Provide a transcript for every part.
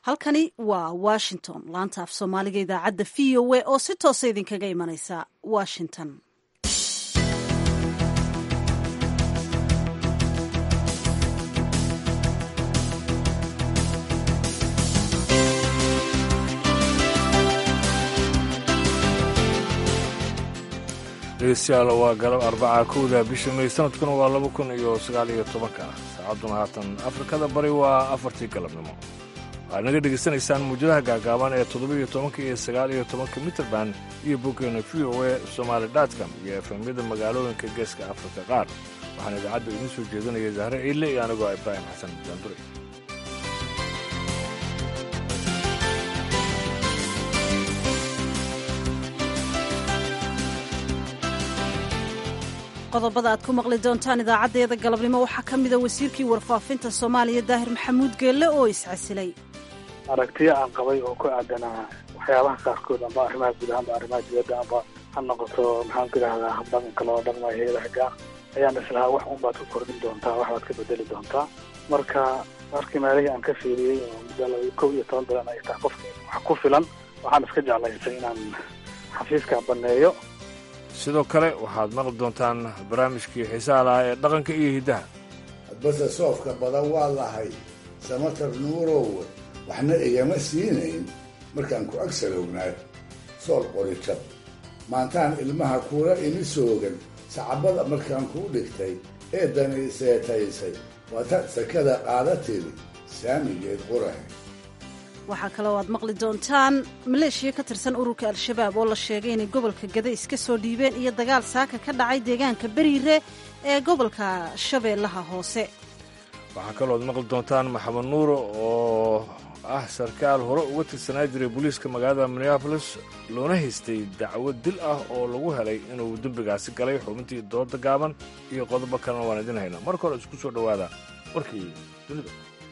halkani waa washington laanta af soomaaliga idaacadda v o a oo si toosa idinkaga imanaysa washington dhegeystayaal waa galab arbaca kowda bisha may sanadkuna waa laba kun iyo sagaal iyo tobanka saacadduna haatan afrikada bari waa afartii galabnimo waxaad naga dhegaysanaysaan muwjadaha gaagaaban ee toddobiiyo tobanka iyo sagaal iyo tobanka mitrband iyo boggeena v o a somaali dotcom iyo efemyada magaalooyinka geeska afrika qaar waxaana idaacadda idiin soo jeedinaya zahre ciille iyo anigoo ibraahim xasan jaandure qodobada aad ku maqli doontaan idaacaddeeda galabnimo waxaa ka mida wasiirkii warfaafinta soomaaliya daahir maxamuud geelle oo iscasilay aragtiyo aan qabay oo ku aadanaa waxyaabaha qaarkood amba arrimaha guud ahaanba arrimaha dibadda amba ha noqoto maxaan ku idhahdaa habdhaqanka loo dhaqmayo heedaha gaar ayaan islahaa wax un baad ku kordhin doontaa wax baad ka bedeli doontaa marka markii meelihii aan ka fiiriyey oo muddo laba kow iyo toban bilan ay tahay qofki wax ku filan waxaan iska jeclaystay inaan xafiiska banneeyo sidoo kale waxaad maqli doontaan barnaamijkii xiisaha lahaa ee dhaqanka iyo hiddaha base soofka badan waa lahay samatar nuurow waxna igama siinayn markaan ku ag salownaay sool qorijab maantaan ilmaha kuula imi soogan sacabada markaan kuu dhigtay ee dani seetaysay waata sakada qaada tiri saamigeed qurahe waxaa kaloo aad maqli doontaan maleeshiya ka tirsan ururka al-shabaab oo la sheegay inay gobolka gada iska soo dhiibeen iyo dagaal saaka ka dhacay deegaanka beriire ee gobolka shabeellaha hoose waxaa kaloo aad maqli doontaan maxamed nuuro oo ah sarkaal hore uga tirsanaa jiray booliiska magaalada minneabolis loona haystay dacwo dil ah oo lagu helay inuu dembigaasi galay xubintii dooda gaaban iyo qodobo kalena waan idin haynaa marka hore isku soo dhowaada warkii dunida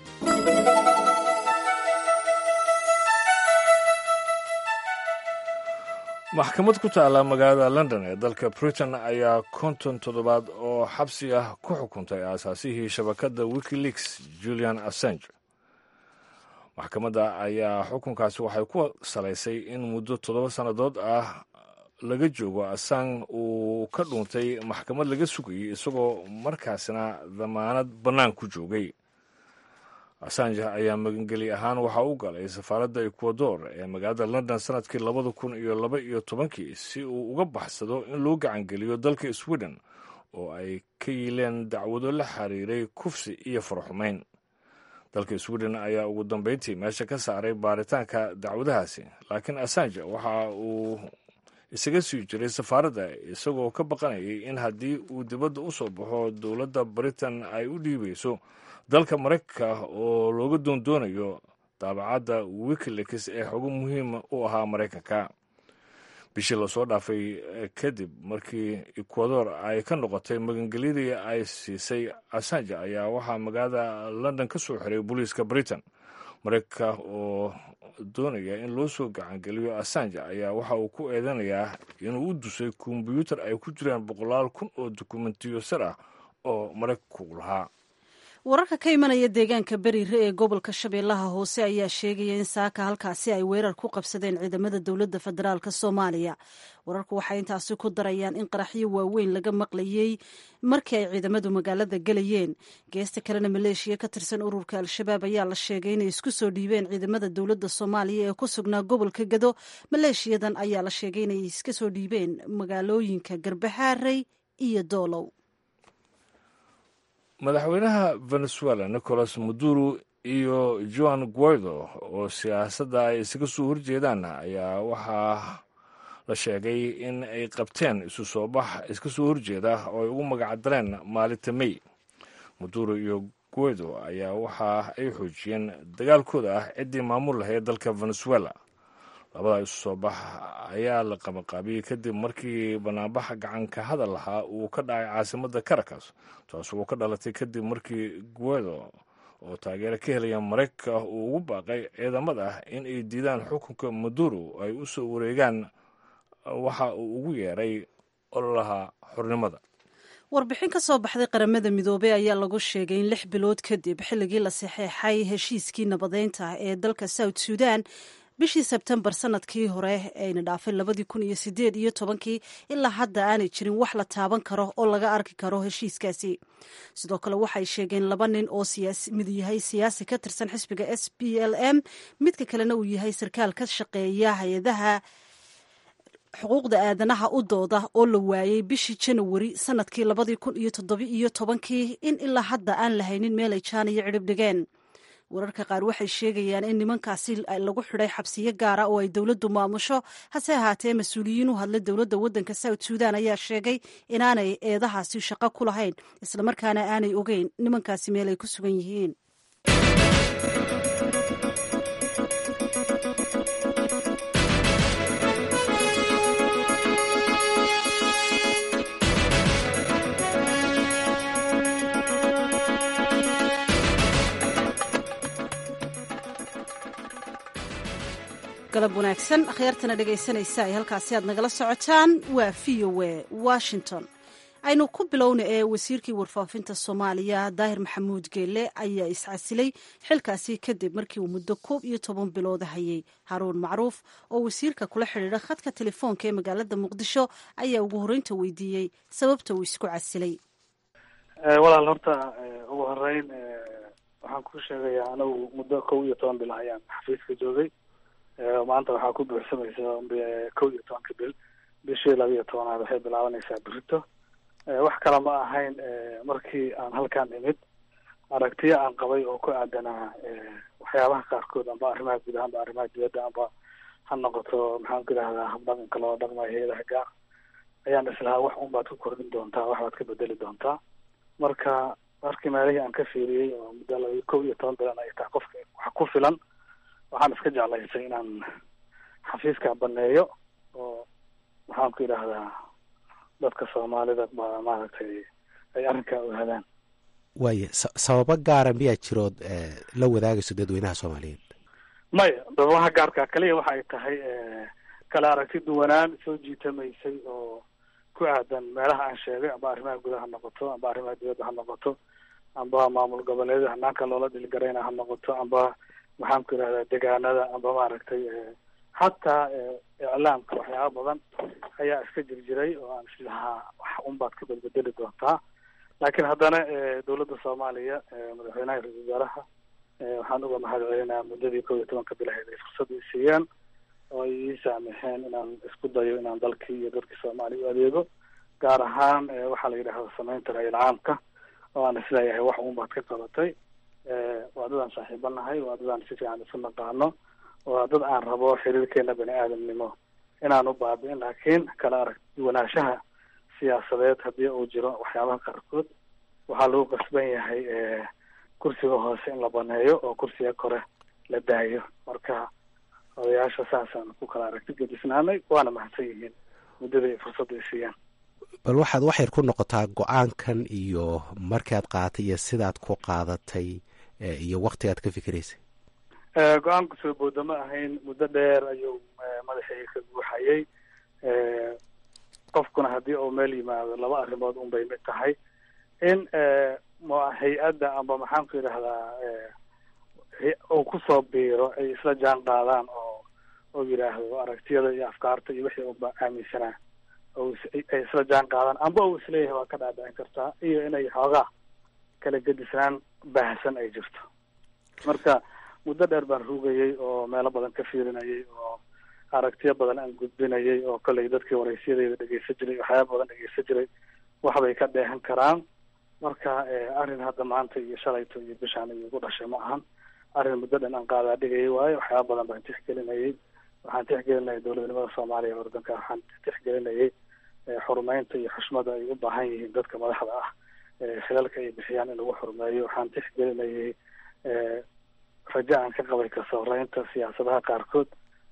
maxkamad ku taalla magaalada london ee dalka britain ayaa konton toddobaad oo xabsi ah ku xukuntay aasaasihii shabakadda wikileaks julian assange maxkamadda ayaa xukunkaasi waxay ku salaysay in muddo toddoba sannadood ah laga joogo assange uu ka dhuuntay maxkamad laga sugayay isagoo markaasina damaanad bannaan ku joogay assange ayaa magangeli ahaan waxa u galay safaaradda ecuador ee magaalada london sanadkii labada kun iyo laba iyo tobankii si uu uga baxsado in loo gacangeliyo dalka sweden oo ay ka yiileen dacwado la xiriiray kufsi iyo farxumayn dalka sweden ayaa ugu dambeyntii meesha ka saaray baaritaanka dacwadahaasi laakiin assange waxa uu isaga sii jiray safaaradda isagoo ka baqanayay in haddii uu dibadda u soo baxo dowladda britain ay u dhiibayso dalka maraykanka oo looga doondoonayo daabacadda wikileaks ee xogo muhiima u ahaa maraykanka bishii lasoo dhaafay kadib markii ecuador ay ka noqotay magangelyadii ay siisay assange ayaa waxaa magaalada london ka soo xiray booliiska britain maraykanka oo doonaya in loo soo gacangeliyo assange ayaa waxa uu ku eedanayaa inuu u dusay kombyuutar ay ku jiraan boqolaal kun oo dokumentiyo sir ah oo maraykanku lahaa wararka ka imanaya deegaanka beriire ee gobolka shabeellaha hoose ayaa sheegaya in saaka halkaasi ay weerar ku qabsadeen ciidamada dowladda federaalk soomaaliya wararku waxay intaasi ku darayaan in qaraxyo waaweyn laga maqlayey markii ay ciidamadu magaalada gelayeen geesta kalena maleeshiya ka tirsan ururka al-shabaab ayaa la sheegay inay isku soo dhiibeen ciidamada dowladda soomaaliya ee ku sugnaa gobolka gado maleeshiyadan ayaa la sheegay inay iska soo dhiibeen magaalooyinka garbahaarey iyo doolow madaxweynaha venezuela nicolas maduro iyo joan guaido oo siyaasadda ay isaga soo horjeedaan ayaa waxaa la sheegay in ay qabteen isu soo bax iska soo horjeeda oo ay ugu magacdareen maalinta may maduro iyo guaido ayaa waxa ay xoojiyeen dagaalkooda ah ciddii maamul lahayd dalka venezuela labada isu soo bax ayaa la qabaqaabiyey kadib markii banaanbaxa gacanka hadal lahaa uu ka dhacay caasimadda caracas taas uu ka dhalatay kadib markii guedo oo taageero ka helaya maraykanka uu ugu baaqay ciidamada in ay diidaan xukunka maduro ay u soo wareegaan waxa uu ugu yeeray ololaha xornimada warbixin ka soo baxday qaramada midoobey ayaa lagu sheegay in lix bilood kadib xilligii la saxeexay heshiiskii nabadeynta ee dalka south sudan bishii sebtembar sanadkii hore ayna dhaafay labadii kun iyo sideed iyo tobankii ilaa hadda aanay jirin wax la taaban karo oo laga arki karo heshiiskaasi sidoo kale waxay sheegeen laba nin oo mid yahay siyaasi ka tirsan xisbiga s p l m midka kalena uu yahay sarkaal ka shaqeeya hay-adaha xuquuqda aadanaha u dooda oo la waayey bishii janawari sanadkii labadii kun iyo toddobi iyo tobankii in ilaa hadda aan lahaynin meel ay jaan iyo cidhib dhigeen wararka qaar waxay sheegayaan in nimankaasi lagu xidhay xabsiyo gaara oo ay dowladdu maamusho hase ahaatee mas-uuliyiin u hadlay dowladda waddanka south sudan ayaa sheegay inaanay eedahaasi shaqo ku lahayn islamarkaana aanay ogeyn nimankaasi meel ay ku sugan yihiin galab wanaagsan akhyaartana dhegaysanaysa ay halkaasi aad nagala socotaan waa v o e washington aynu ku bilowna ee wasiirkii warfaafinta soomaaliya daahir maxamuud geelle ayaa iscasilay xilkaasi kadib markii uu muddo koob iyo toban bilooda hayay haruun macruuf oo wasiirka kula xidhiidha khadka telefoonka ee magaalada muqdisho ayaa ugu horreynta weydiiyey sababta uu isku casilay walaal horta ugu horeyn waxaan ku sheegayaa anagu muddo kow iyo toban bil ayaan xafiiska joogay maanta waxaa ku buuxsamaysa kow iyo tobanka bil bishii laba iyo tobanaad waxay bilaabanaysaa berito wax kale ma ahayn markii aan halkaan imid aragtiyo aan qabay oo ku aadanaa waxyaabaha qaarkood amba arrimaha guud ahaanba arrimaha dibadda amba ha noqoto maxaan ku idhahdaa habdhaqanka loo dhaqmayo hay-adaha gaar ayaan islahaa wax un baad ku kordhin doontaa wax baad ka bedeli doontaa marka markii meelihii aan ka fiiriyey oo muddo laba kow iyo toban bilan ay tahay qofka wax ku filan waxaan iska jeclaysay inaan xafiiska baneeyo oo maxaan ku idhaahdaa dadka soomaalida ba maaragtay ay arrinkaa ogaadaan waaya sababo gaara miyaa jirood la wadaagayso dadweynaha soomaaliyeed maya sababaha gaarka kaliya waxa ay tahay kala aragti duwanaan soo jiitamaysay oo ku aadan meelaha aan sheegay amba arrimaha gudaha ha noqoto amba arrimaha dibadda ha noqoto amba maamul goboleedyada hanaanka loola dhilgarayna ha noqoto amba maxaan ku idhahdaa degaanada amba maaragtay xataa iclaamka waxyaaba badan ayaa iska jir jiray oo aan islahaa wax un baad ka bedbedeli doontaa laakiin haddana dowladda soomaaliya madaxweynaha ra-isul wasaaraha waxaan uga mahad celinayaa muddadii kow iyo tobanka bilaheed ay fursada i siiyeen oo ay ii saamixeen inaan isku dayo inaan dalkii iyo dadkii soomaaliya u adeego gaar ahaan waxaa la yidhahda samaynta ra-iil caamka oo aan isleeyahay wax un baad ka qabatay waa dad aan saaxiibo nahay waa dad aan si fiican isu naqaano waa dad aan rabo xiriirkeena bani aadamnimo inaan u baabi'in laakiin kala arag duwanaanshaha siyaasadeed haddii uu jiro waxyaabaha qaarkood waxaa lagu qasban yahay kursiga hoose in la baneeyo oo kursiga kore la daayo marka odayaasha saasaan ku kala aragti gedisnaanay waana mahadsan yihiin muddada ay fursadda i siiyaan bal waxaad wax yar ku noqotaa go-aankan iyo markaad qaadatay iyo sidaad ku qaadatay iyo waktigaad ka fikiraysay go-aanku soo booda ma ahayn muddo dheer ayuu madaxayga ka guuxayay qofkuna haddii uu meel yimaado laba arrimood un bay mid tahay in hay-adda amba maxaan ku yidhahdaa uu kusoo biiro ay isla jaan qaadaan oo oo yidhaahdo aragtiyada iyo afkaarta iyo wixii uba aaminsanaa ay isla jaan qaadaan amba uu isleeyahay waa ka dhaadhicin kartaa iyo inay xoogaa kala gedisnaan baahsan ay jirto marka muddo dheer baan rugayay oo meelo badan ka fiirinayay oo aragtiyo badan aan gudbinayay oo kollay dadkii waraysyadeyda dhegeysan jiray waxyaaba badan dhegeysan jiray waxbay ka dheehan karaan marka arrin hadda maanta iyo shalayto iyo bishaan iyo igu dhashay ma ahan arrin muddo dhan aan qaadaa dhigayay waayo waxyaaba badan baan tixgelinayay waxaan tixgelinayay dowladnimada soomaaliya ordanka waxaan tixgelinayay xurumeynta iyo xushmada ay u baahan yihiin dadka madaxda ah khilalka ay bixiyaan in lagu xurumeeyo waxaan tixgelinayay rajo aan ka qabay kasooreynta siyaasadaha qaarkood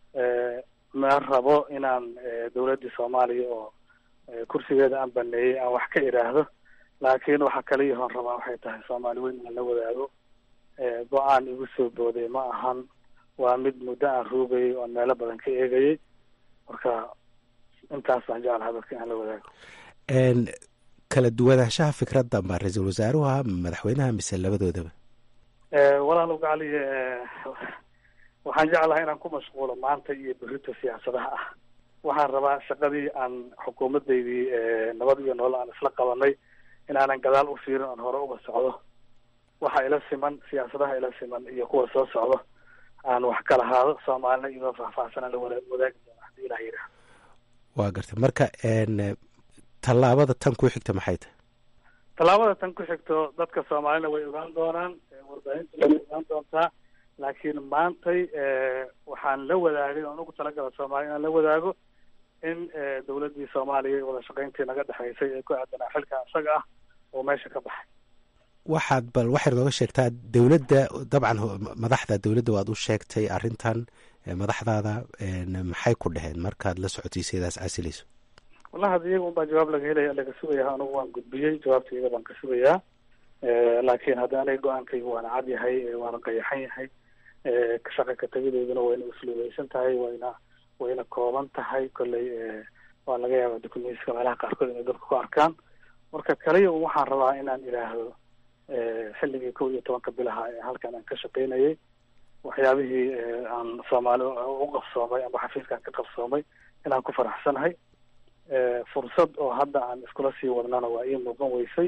ma rabo inaan dowladdii soomaaliya oo kursigeeda aan baneeyey aan wax ka idhaahdo laakiin waxa kaliyahoon rabaa waxay tahay soomaali weyn inaan la wadaago go-aan igu soo booday ma ahan waa mid muddo aan ruugayay oon meelo badan ka eegayay marka intaas baan jeclaha dadka inaan la wadaago kala duwanaanshaha fikradda ma ra-iisul wasaaruha madaxweynaha mise labadoodaba walaalow gacali waxaan jeclahay inaan ku mashquulo maanta iyo berrito siyaasadaha ah waxaan rabaa shaqadii aan xukuumaddaydii nabad iyo nolol aan isla qabanay inaanan gadaal u fiirin oon hore uga socdo waxa ila siman siyaasadaha ila siman iyo kuwa soo socdo aan wax kala haado soomaalina iyadoo faahfaahsan aan la wada wadaagi doona hadii ilah yidhaah waa gartay marka tallaabada tan ku xigta maxay tahay tallaabada tan ku xigto dadka soomaalina way ogaan doonaan warbaahinta way ogaan doontaa laakiin maantay waxaan la wadaagay oon ugu talagala soomaaliya inaan la wadaago in dawladdii soomaaliya wada shaqayntii naga dhexaysay ee ku aadanaa xilka isaga ah oo meesha ka baxay waxaad bal waxaad nooga sheegtaa dowladda dabcan madaxda dowladda waad u sheegtay arrintan madaxdaada maxay ku dheheen markaad la socotiisay idaas casilayso wallahi hadda iyaga un baa jawaab laga helaya laga sugayaa anugu waan gudbiyey jawaabta iyaga baan ka sugayaa laakiin hadda aniga go-aankayga waana cad yahay waana qayaxan yahay shaqa ka tegideeduna wayna usluubeysan tahay wayna wayna kooban tahay kolley waa laga yaaba dukumentiska meelaha qaarkood inay dadka ku arkaan marka kaliya un waxaan rabaa inaan idhaahdo xilligii kow iyo tobanka bilaha ee halkan aan ka shaqaynayay waxyaabihii aan soomaali u qabsoomay amba xafiiskaan ka qabsoomay inaan ku faraxsanahay fursad oo hadda aan iskula sii wadnana waa ii muuqan weysay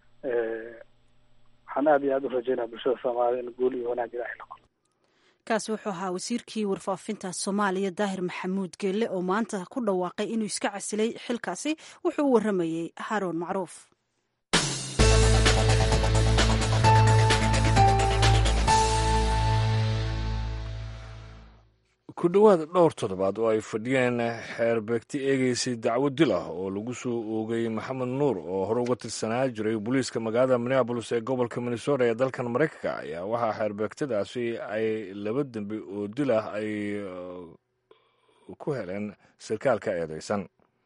waxaan aada iyo aada u rajeynaya bulshada soomaalida in guul iyo wanaag ilaahay la qolo kaasi wuxuu ahaa wasiirkii warfaafinta soomaaliya daahir maxamuud geelle oo maanta ku dhawaaqay inuu iska casilay xilkaasi wuxuu u warramayey haroon macruuf ku dhowaad dhowr toddobaad oo ay fadhiyeen xeerbeegti eegeysay dacwo dil ah oo lagu soo oogay maxamed nuur oo hore uga tirsanaa jiray booliiska magaalada minneabolis ee gobolka minnesota ee dalkan maraykanka ayaa waxaa xeerbeegtadaasi ay laba dembi oo dil ah ay ku heleen sarkaalka eedeysan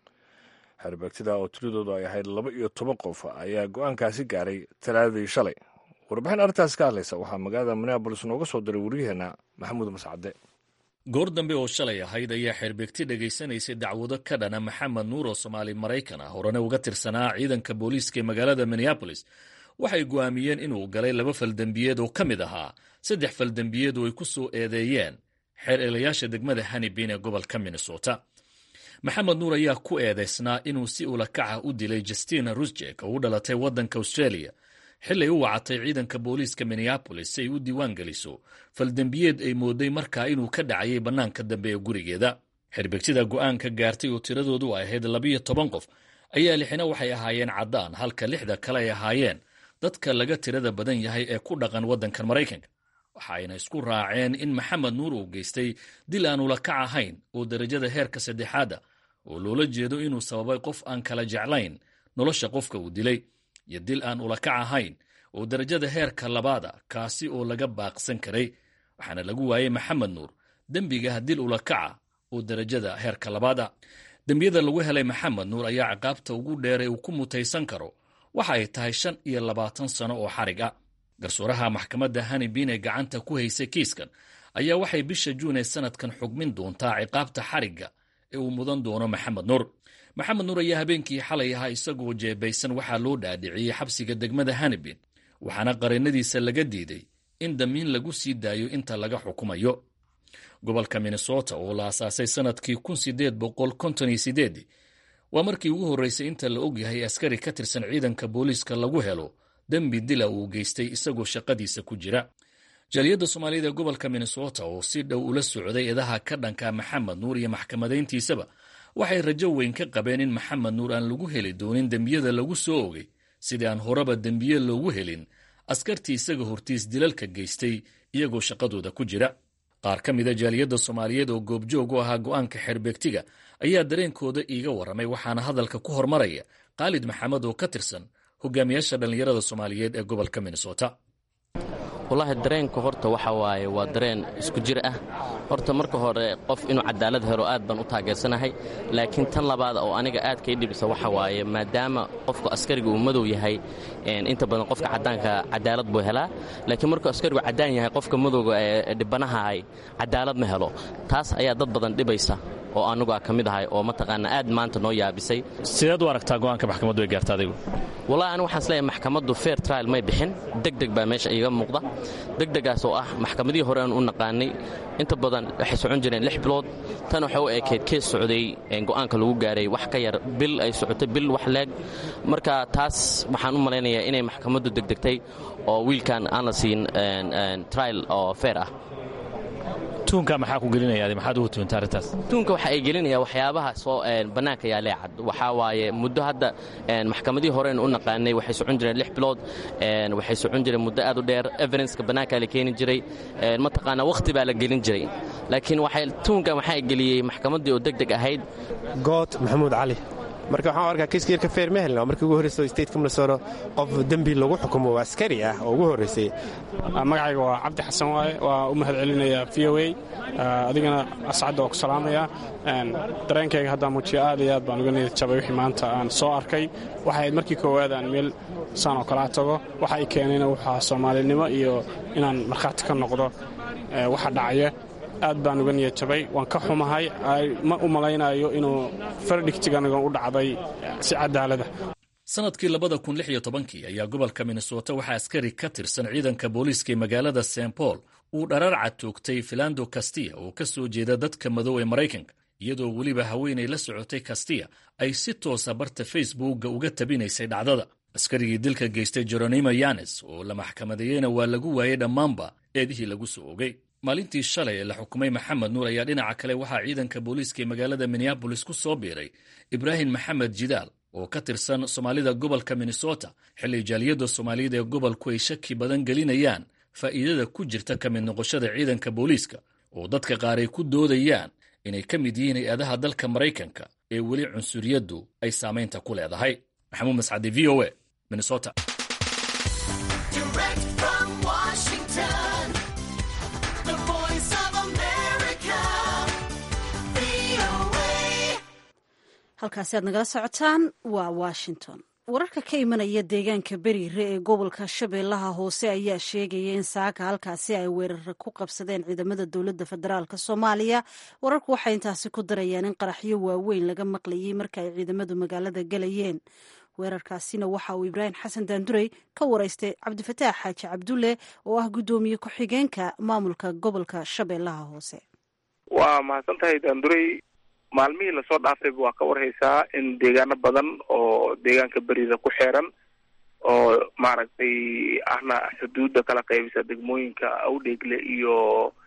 xeerbeegtada oo tiradoodu ay ahayd laba iyo toban qof ayaa go-aankaasi gaaray talaadadii shalay warbixin arrintaas ka hadlaysa waxaa magaalada minneabolis nooga soo diray waryaheena maxamuud mascade goor dambe oo shalay ahayd ayaa xeerbeegti dhegaysanaysay dacwado ka dhana maxamed nuur oo soomaali maraykan ah horena uga tirsanaa ciidanka booliiska ee magaalada minneabolis waxay go'aamiyeen inuu galay laba faldembiyeed oo ka mid ahaa saddex faldembiyeed oo ay ku soo eedeeyeen xeer eelayaasha degmada hanibin ee gobolka minnesota maxamed nuur ayaa ku eedaysnaa inuu si ulakaca u dilay justina rusjek oo u dhalatay waddanka australia xilay u wacatay ciidanka booliiska minneabolis si ay u diiwaan geliso faldembiyeed ay mooday markaa inuu ka dhacayay bannaanka dambe ee gurigeeda xerbegtida go'aanka gaartay oo tiradoodu ay ahayd labiyo toban qof ayaa lixina waxay ahaayeen caddaan halka lixda kale ay ahaayeen dadka laga tirada badan yahay ee ku dhaqan waddankan maraykanka waxa ayna isku raaceen in maxamed nuur uu geystay dil aan ulakac ahayn oo derajada heerka saddexaada oo loola jeedo inuu sababay qof aan kala jeclayn nolosha qofka uu dilay iyo dil aan ulakac ahayn oo derajada heerka labaada kaasi oo laga baaqsan karay waxaana lagu waayey maxamed nuur dembiga dil ulakaca oo derajada heerka labaada dembiyada lagu helay maxamed nuur ayaa ciqaabta ugu dheeray uu ku mutaysan karo waxa ay tahay shan iyo labaatan sano oo xarig ah garsooraha maxkamadda hanibin ee gacanta ku haysay kiiskan ayaa waxay bisha juun ee sanadkan xugmin doontaa ciqaabta xarigga ee uu mudan doono maxamed nuur maxamed nuur ayaa habeenkii xalay ahaa isagoo jeebaysan waxaa loo dhaadhiciyey xabsiga degmada hanibin waxaana qareennadiisa laga diiday in damiin lagu sii daayo inta laga xukumayo gobolka minnesota oo la asaasay sanadkii kun sideed boqol konton iyo sideedii waa markii ugu horreysay inta la ogyahay askari ka tirsan ciidanka booliiska lagu helo dembi dila uu geystay isagoo shaqadiisa ku jira jaaliyadda soomaaliyada ee gobolka minnesota oo si dhow ula socday eedaha ka dhanka maxamed nuur iyo maxkamadayntiisaba waxay rajo weyn ka qabeen in maxamed nuur aan lagu heli doonin dembiyada lagu soo ogay sidii aan horeba dembiye loogu helin askartii isaga hortiis dilalka geystay iyagoo shaqadooda ku jira qaar ka mida jaaliyadda soomaaliyeed oo goobjoog u ahaa go'aanka xeerbeegtiga ayaa dareenkooda iiga warramay waxaana hadalka ku hormaraya khaalid maxamed oo ka tirsan hogaamiyaasha dhallinyarada soomaaliyeed ee gobolka minnesota wallaahi dareenka horta waxa waaye waa dareen isku jir ah horta marka hore qof inuu cadaalad helo aad baan u taageersanahay laakiin tan labaad oo aniga aad kai dhibisa waxa waaye maadaama qofku askariga uu madow yahay inta badan qofka caddaanka cadaalad buu helaa laakiin markuu askarigu caddaan yahay qofka madowga ee dhibanahahay cadaalad ma helo taas ayaa dad badan dhibaysa oo anagu a ka mid ahay oo mataqaana aad maanta noo yaabisay sideed u aragtaa go'aanka maxkamaddu ay gaarta adigu wallahi anigu waxaan isleeyahay maxkamaddu fair trial may bixin degdeg baa meesha iiga muuqda degdegaas oo ah maxkamadihii hore aan u naqaanay inta badan waxay socon jireen lix bilood tan waxay u ekeyd kees socday go'aanka lagu gaaray wax ka yar bil ay socotay bil wax leeg marka taas waxaan u malaynayaa inay maxkamaddu degdegtay oo wiilkan aan la siin trial oo fair ah tuunka maxaa ku gelinaya maxaad ugu tuunta arrintaas tuunka waxa ay gelinaya waxyaabaha soo bannaanka yaalee cad waxaa waaye muddo hadda maxkamadihii horeen u naqaanay waxay socon jireen lix bilood waxay socon jireen muddo aad u dheer evidenska bannaankaa la keeni jiray mataqaana wakhti baa la gelin jiray laakiin waxay tuunkan waxaa geliyey maxkamaddii oo deg deg ahayd good maxamuud cali marka waxaan arkaa kiiska yarka feer ma helna markii ugu horreysa stateka minnesota qof dembi lagu xukumo waa askari ah oo ugu horreysay magacayga waa cabdi xasan waaye waa u mahad celinaya v o a adigana ascadda waa ku salaamaya dareenkayga haddaan muujiyo aad iyo aad baan uga niyad jabay wixii maanta aan soo arkay waxay ahayd markii koowaad aan meel saan oo kalaa tago waxa ay keenayna waxaa soomaalinimo iyo inaan markhaati ka noqdo waxa dhacaya aad baan uga niyad jabay waan ka xumahay ma u malaynayo inuu fardhigtiganagan u dhacday si cadaalada sanadkii labada kun lix iyo tobankii ayaa gobolka minnesota waxaa askari ka tirsan ciidanka booliiska ee magaalada st paul uu dhararca toogtay filando kastiya oo ka soo jeeda dadka madow ee maraykanka iyadoo weliba haweenay la socotay kastiya ay si toosa barta facebookga uga tabinaysay dhacdada askarigii dilka geystay jeronimo yanes oo la maxkamadeeyeyna waa lagu waayey dhammaanba eedihii lagu soo ogay maalintii shalay ee la xukumay maxamed nuur ayaa dhinaca kale waxaa ciidanka booliiska ee magaalada minneabolis ku soo biiray ibraahim maxamed jidaal oo ka tirsan soomaalida gobolka minnesota xilli jaaliyadda soomaaliyada ee gobolku ay shaki badan gelinayaan faa'iidada ku jirta ka mid noqoshada ciidanka booliiska oo dadka qaar ay ku doodayaan inay ka mid yihiin hay-adaha dalka maraykanka ee weli cunsuriyaddu ay saamaynta ku leedahay maxamuud mascadi v o a minnesota halkaasi aad nagala socotaan waa washington wararka ka imanaya deegaanka beriire ee gobolka shabeellaha hoose ayaa sheegaya in saaka halkaasi ay weerara ku qabsadeen ciidamada dowladda federaalk soomaaliya wararku waxay intaasi ku darayaan in qaraxyo waaweyn laga maqlayay marka ay ciidamadu magaalada galayeen weerarkaasina waxa uu ibraahim xasan daandurey ka waraystay cabdifataax xaaji cabdulle oo ah guddoomiye ku-xigeenka maamulka gobolka shabeellaha hoose waa mahadsan tahay daandurey maalmihii lasoo dhaafayba waa ka warhaysaa in deegaano badan oo deegaanka beriida ku xeeran oo maaragtay ahna xuduudda kala qaybisa degmooyinka awdheegle iyo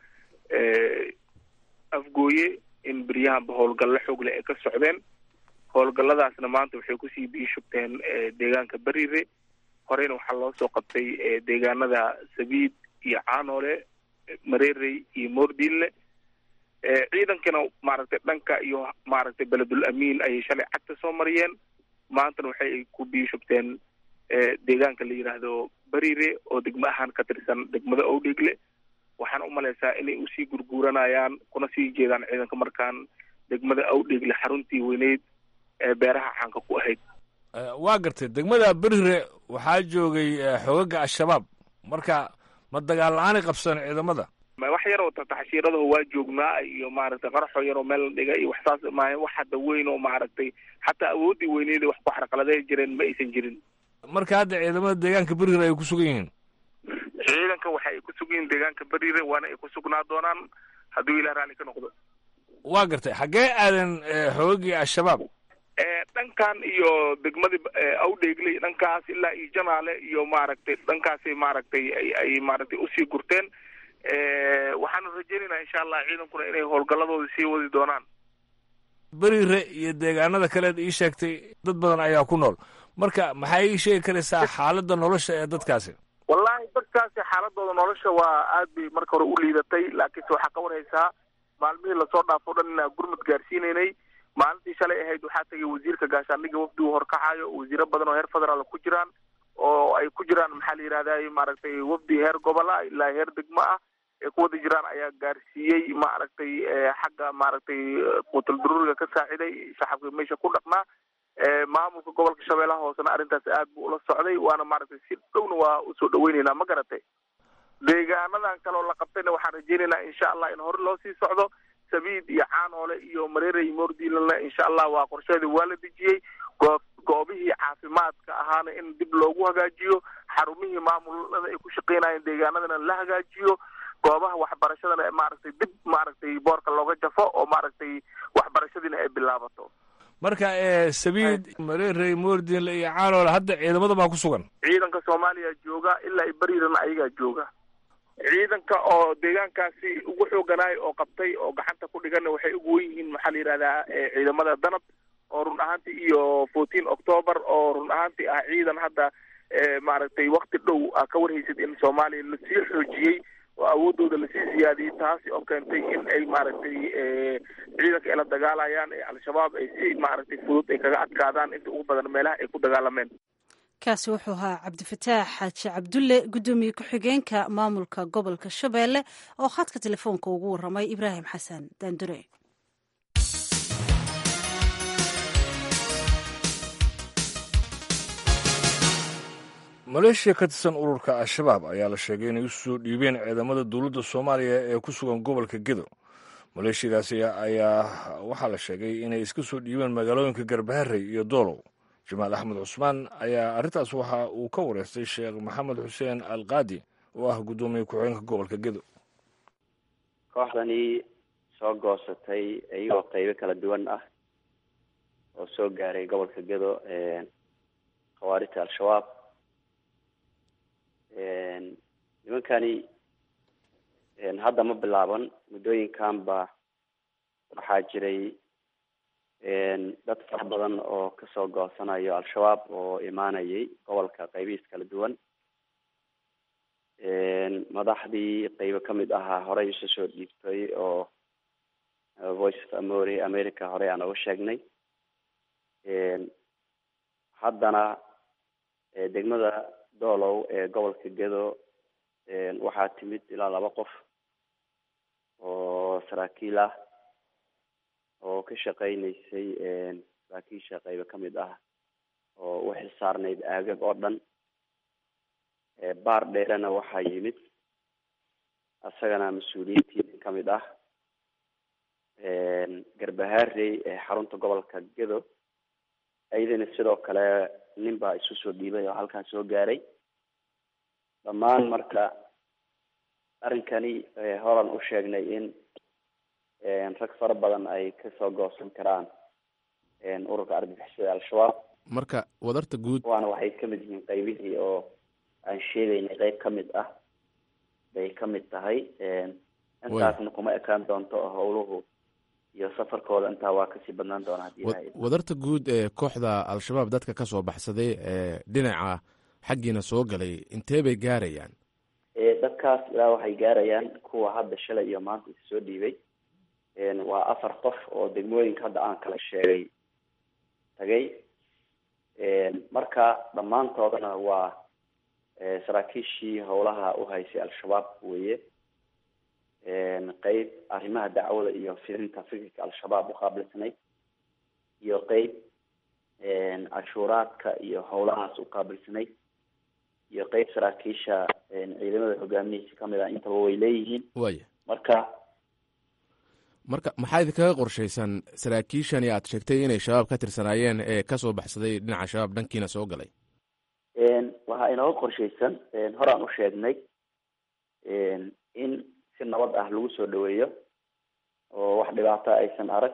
afgooye in beryahanba howlgallo xoogle ay ka socdeen howlgalladaasna maanta waxay kusii biishubteen deegaanka beriire horeyna waxaa loo soo qabtay deegaanada sabiid iyo caanoole mareerey iyo moordiinle ciidankana maaragtay dhanka iyo maaragtay beledul amiin ayay shalay cagta soo mariyeen maantana waxay ku biishubteen deegaanka la yidhaahdo beriire oo degmo ahaan ka tirsan degmada owdheegle waxaana u malaysaa inay usii gurguuranayaan kuna sii jeedaan ciidanka markaan degmada awdheegle xaruntii weyneyd ee beeraha caanka ku ahayd waa gartay degmada berire waxaa joogay xoogaga al-shabaab marka ma dagaal la-aanay qabsadeen ciidamada wax yaroo taxshiiradaho waa joognaa iyo maaragtay qaraxoo yaroo meel la dhiga iyo waxsaas maaha wax hadda weyn oo maaragtay xataa awooddii weyneeda wax ku xarqaladay jireen ma aysan jirin marka hadda ciidamada deegaanka berire ay ku sugan yihiin ciidanka waxa ay ku sugan yihiin deegaanka berire waana ay ku sugnaa doonaan hadduu ilah raalli ka noqdo waa gartay xaggee aadan xoogagii al-shabaab dhankan iyo degmadii awdheegley dhankaas ilaa iyo janaale iyo maaragtay dhankaasay maaragtay ay maaragtay usii gurteen waxaanu rajeynaynaa insha allah ciidankuna inay howlgalladooda sii wadi doonaan berire iyo deegaanada kaleed ii sheegtay dad badan ayaa ku nool marka maxay ii sheegi karaysaa xaaladda nolosha ee dadkaasi wallahi dadkaasi xaaladooda nolosha waa aad bay marka hore u liidatay laakiinse waxaa ka warhaysaa maalmihii lasoo dhaafo dhan inaa gurmud gaarsiinaynay maalintii shalay ahayd waxaa tagay wasiirka gaashaandhiga wafdigu horkacayo wasiiro badan oo heer federaal ku jiraan oo ay ku jiraan maxaa la yidhahday maaragtay wafdi heer gobola ilaa heer degmo ah ay ku wada jiraan ayaa gaarsiiyey maaragtay xagga maaragtay quutal daruuriga ka saaciday shacabka meesha ku dhaqnaa maamulka gobolka shabeellaha hoosena arrintaas aad buu ula socday waana maaragtay si dhowna waa usoo dhaweyneynaa ma garatay deegaanadan kaleoo la qabtayna waxaan rajeynaynaa insha allah in hore loo sii socdo sabiid iyo caanoole iyo mareere iyo moordiilanle insha allah waa qorsheedii waa la dejiyey goob goobihii caafimaadka ahaana in dib loogu hagaajiyo xarumihii maamulada ay ku shaqeynayeen deegaanadana la hagaajiyo goobaha waxbarashadana maaragtay dib maaragtay boorka looga jafo oo maaragtay waxbarashadiina ay bilaabato marka sabiid mareerey moordinle iyo caanoole hadda ciidamada baa ku sugan ciidanka soomaaliya jooga ilaa i beriirana ayagaa jooga ciidanka oo deegaankaasi ugu xooganaay oo qabtay oo gacanta ku dhigana waxay ugu wen yihiin maxaa la yidhahdaa ciidamada danab oo run ahaantii iyo fourteen october oo run ahaantii ah ciidan hadda maaragtay wakti dhow a ka warhaysid in soomaaliya lasii xoojiyey oo awoodooda lasii siyaadiyey taasi oo keentay in ay maaragtay ciidanka ay la dagaalayaan ee al-shabaab ay si maaragtay fudud ay kaga adkaadaan inta ugu badan meelaha ay ku dagaalameen kaasi wuxuu ahaa cabdifataax xaaji cabdulle guddoomiye ku-xigeenka maamulka gobolka shabeelle oo khadka telefoonka ugu waramay ibraahim xasan daandure maleeshiya ka tirsan ururka al-shabaab ayaa la sheegay inay usoo dhiibeen ciidamada dowladda soomaaliya ee ku sugan gobolka gedo maleeshiyadaasi ayaa waxaa la sheegay inay iska soo dhiibeen magaalooyinka garbaharey iyo doolow jamaal axmed cusmaan ayaa arrintaas waxa uu ka wareystay sheekh maxamed xuseen al qaadi oo ah guddoomiye ku-xigeenka gobolka gedo kooxdanii soo goosatay iyagoo qeybo kala duwan ah oo soo gaaray gobolka gedo khawaarijta al-shabaab nimankani hadda ma bilaaban muddooyinkanba waxaa jiray dad fara badan oo kasoo goosanayo al-shabaab oo imaanayay gobolka qaybihiis kala duwan madaxdii qeybo kamid ahaa horey isu soo dhiibtay oo voice of amory america horey aan oga sheegnay haddana degmada doolow ee gobolka gedo waxaa timid ilaa laba qof oo saraakiil ah oo ka shaqeyneysay saraakiisha qeybo kamid ah oo u xilsaarnayd aagag oo dhan baar dheerena waxaa yimid isagana mas-uuliyiintii kamid ah garbaharey ee xarunta gobolka gedo iyadana sidoo kale nin baa isu soo dhiibay oo halkaan soo gaaray dhammaan marka arrinkani horan u sheegnay in rag fara badan ay kasoo goosan karaan ururka argagixisada al-shabaab marka wadarta guud waana waxay kamid yihiin qeybihii oo aan sheegaynay qeyb kamid ah bay kamid tahay intaasna kuma ekaan doonto howluhu iyo safarkooda intaa waa kasii badnaan doona hadii ilahay wadarta guud ee kooxda al-shabaab dadka kasoo baxsaday ee dhinaca xaggiina soo galay intee bay gaarayaan dadkaas ilaa waxay gaarayaan kuwa hadda shalay iyo maanta is soo dhiibay waa afar qof oo degmooyinka hadda aan kala sheegay tagay marka dhammaantoodana waa saraakiishii howlaha uhaysay al-shabaab weye qeyb arrimaha dacwada iyo fidinta fikirka al-shabaab uqaabilsanay iyo qeyb cashuuraadka iyo howlahaas uqaabilsanay iyo qeyb saraakiisha ciidamada hogaamihiisa kamid ah intaba way leeyihiin waya marka marka maxaa idinkaga qorshaysan saraakiishani aad sheegtay inay shabaab ka tirsanaayeen ee kasoo baxsaday dhinaca shabaab dhankiina soo galay waxaa inooga qorshaysan horaan u sheegnay in si nabad ah lagu soo dhaweeyo oo wax dhibaato aysan arag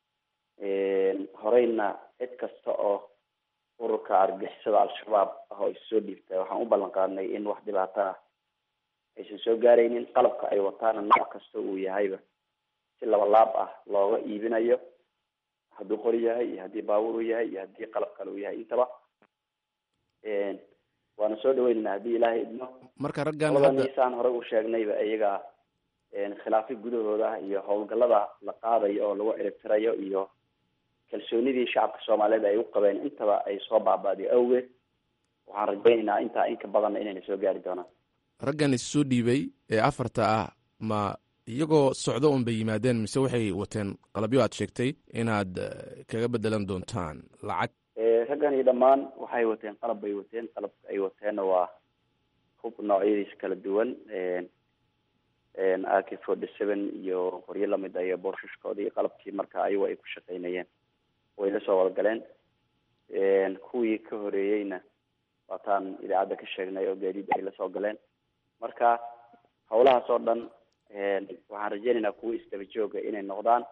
horeyna cid kasta oo ururka argixisada al-shabaab ah oo is soo dhiibtay waxaan u ballan qaadnay in wax dhibaato ah aysan soo gaaraynin qalabka ay wataana nooc kasta uu yahayba si laba laab ah looga iibinayo hadduu qori yahay iyo haddii baabuur uu yahay iyo haddii qalab kale uu yahay intaba waana soo dhaweynayna haddii ilaahay idmo marka raggan hadda saan horey u sheegnayba iyaga khilaafyo gudahooda iyo howlgallada la qaadayo oo lagu ciribtirayo iyo kalsoonidii shacabka soomaaliyeed ay u qabeen intaba ay soo baaba'day awgeed waxaan rajaynaynaa intaa inka badanna inayna soo gaari doonaan raggan issoo dhiibay ee afarta ah ma iyagoo socdo un bay yimaadeen mise waxay wateen qalabyo aad sheegtay inaad kaga bedelan doontaan lacag raggani dhammaan waxay wateen qalab bay wateen qalabka ay wateenna waa hub noocyadiisa kala duwan a k forty seven iyo qoryo lamid a iyo boorshushkoodii qalabkii marka ayagu ay ku shaqeynayeen way la soo wadagaleen kuwii ka horeeyeyna waataan idaacadda ka sheegnay oo gaadiid ay lasoo galeen marka hawlahaas oo dhan waxaan rajeynaynaa kuwa isdaba jooga inay noqdaan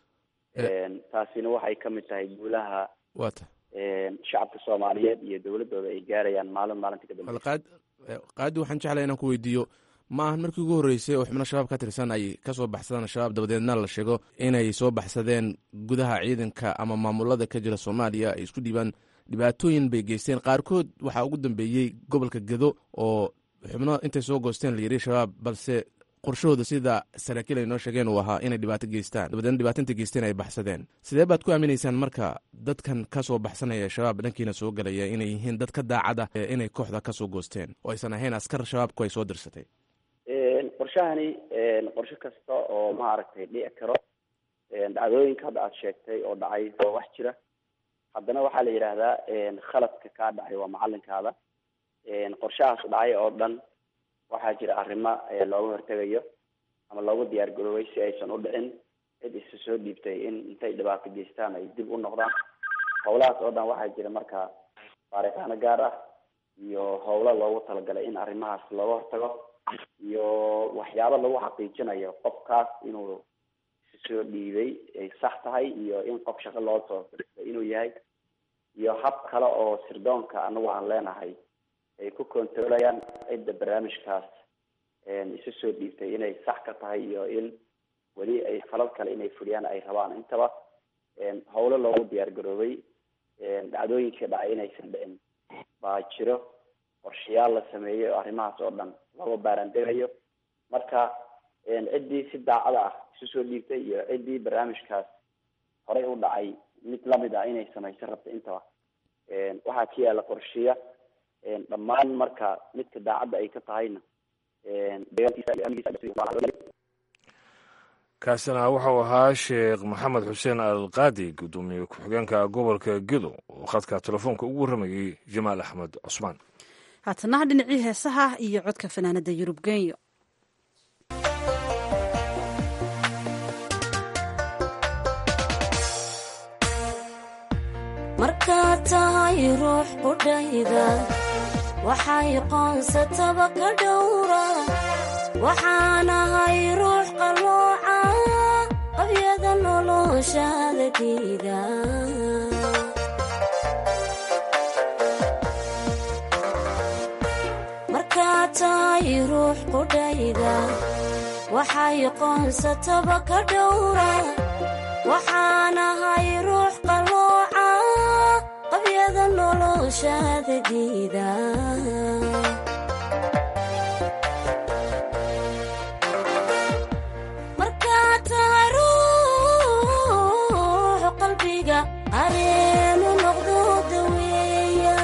taasina waxay kamid tahay guulaha wata shacabka soomaaliyeed iyo dowladooda ay gaarayaan maalin maalinta ka dambe qaad qaadi waxaan jeclay inaan ku weydiiyo ma ahan markii ugu horreysay oo xubno shabaab ka tirsan ay kasoo baxsadaan shabaab dabadeedna la sheego inay soo baxsadeen gudaha ciidanka ama maamulada ka jira soomaaliya ay isku dhiibaan dhibaatooyin bay geysteen qaarkood waxaa ugu dambeeyey gobolka gedo oo xubno intay soo goosteen la yiri shabaab balse qorshahooda sida saraakiil ay noo sheegeen uu ahaa inay dhibaato geystaan dabadeedna dhibaato intay geysteen ay baxsadeen sidee baad ku aaminaysaan marka dadkan kasoo baxsanaya ee shabaab dhankiina soo galaya inay yihiin dad ka daacad ah inay kooxda kasoo goosteen oo aysan ahayn askar shabaabku ay soo dirsatay qorshahani qorshe kasta oo maaragtay dhici karo dhacdooyinka hadda aada sheegtay oo dhacay waa wax jira haddana waxaa la yidhaahdaa khaladka kaa dhacay waa macalinkaada qorshahaas dhacay oo dhan waxaa jira arrimo looga hortegayo ama loogu diyaar garoobay si aysan u dhicin cid isa soo dhiibtay in intay dhibaato geystaan ay dib u noqdaan howlahaas oo dhan waxaa jira marka baaritaano gaar ah iyo howlo loogu talagalay in arrimahaas looga hortago iyo waxyaabo lagu xaqiijinayo qofkaas inuu soo dhiibay ay sax tahay iyo in qof shaqo loo soo dirtay inuu yahay iyo hab kale oo sirdoonka anagu aan leenahay ay ku controlayaan cidda barnaamijkaas isu soo dhiibtay inay sax ka tahay iyo in weli ay falal kale inay fuliyaan ay rabaan intaba howlo loogu diyaar garoobay dhacdooyinkii dhacay inaysan dhicin baa jiro qorshayaal la sameeyey oo arrimahaas oo dhan looga baarandegayo marka ciddii si daacada ah isu soo dhiibtay iyo ciddii barnaamijkaas horey u dhacay mid lamid ah inay samayso rabta intaba waxaa ka yaala qorsheya dhammaan marka midka daacadda ay ka tahayna kaasina wuxuu ahaa sheekh maxamed xuseen alqaadi guddoomiye ku-xigeenka gobolka gedo oo khadka telefoonka ugu warramayey jamaal axmed cusmaan haatanaha dhinacii heesaha iyo codka fanaanada yurub genyo markaad tahay ruux qudhayda waxay qoonsataba ka dhowra waxaanahay ruux qallooca qabyada noloshaada diida markaad tahay ruux qudhayda waxay qoonsataba ka dhowra waxaanahay ruux qallooca qabyada noloshaada diida markaad tahay ruux qalbiga areenu noqdo daweeya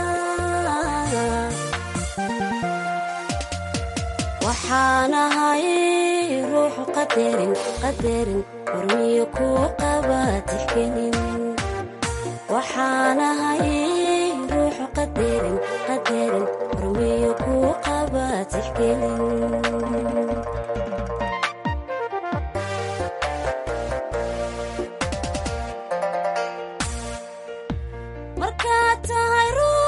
waxaanahay ruux qadarin qadarin warmiyo kuu qaba tixgelin waxaanahay ruux qadarin qadarin warmiyo kuu qaba tixgelin markaad tahay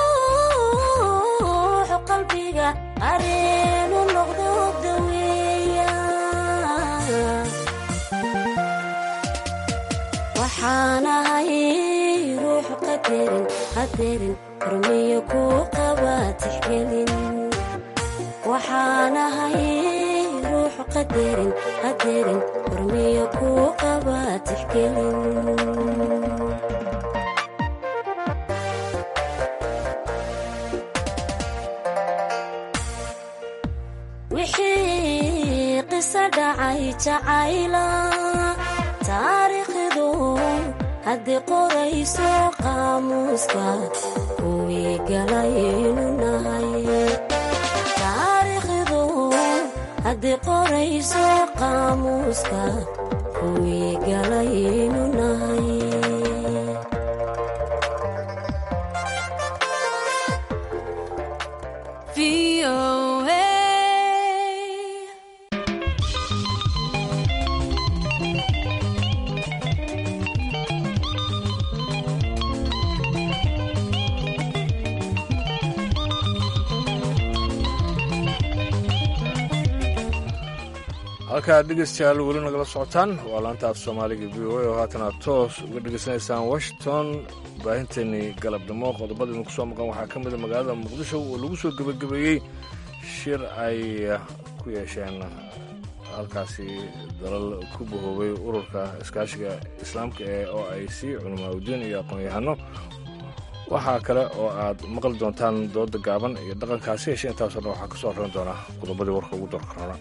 ruux qalbiga areenu noqdo daweeya waxaanahay ruux qadarin qadarin hormiyo kuu qaba tixgelin waxaanahay ruux qadarin qadarin hormiyo kuu qaba tixgelin wixii qiso dhacay jacayla taariikhdu haddii qorayso qaamuuska kuwii galaynu nahay taariikhdu haddii qorayso qaamuuska kuwii galaynu nahay halkaa dhegeystayaal weli nagala socotaan waa laanta af soomaaliga v o a oo haatana toos uga dhegeysanaysaan washington baahinteenii galabnimo qodobada idinku soo maqan waxaa ka mida magaalada muqdisho oo lagu soo gebagabeeyey shir ay ku yeesheen halkaasi dalal ku bahoobay ururka iskaashiga islaamka ee o i c culamaauddiin iyo aqoon-yahano waxaa kale oo aad maqli doontaan dooda gaaban iyo dhaqankaasi heshe intaasoo dhan waxaa ka soo horan doona qodobadii warka ugu doorka rona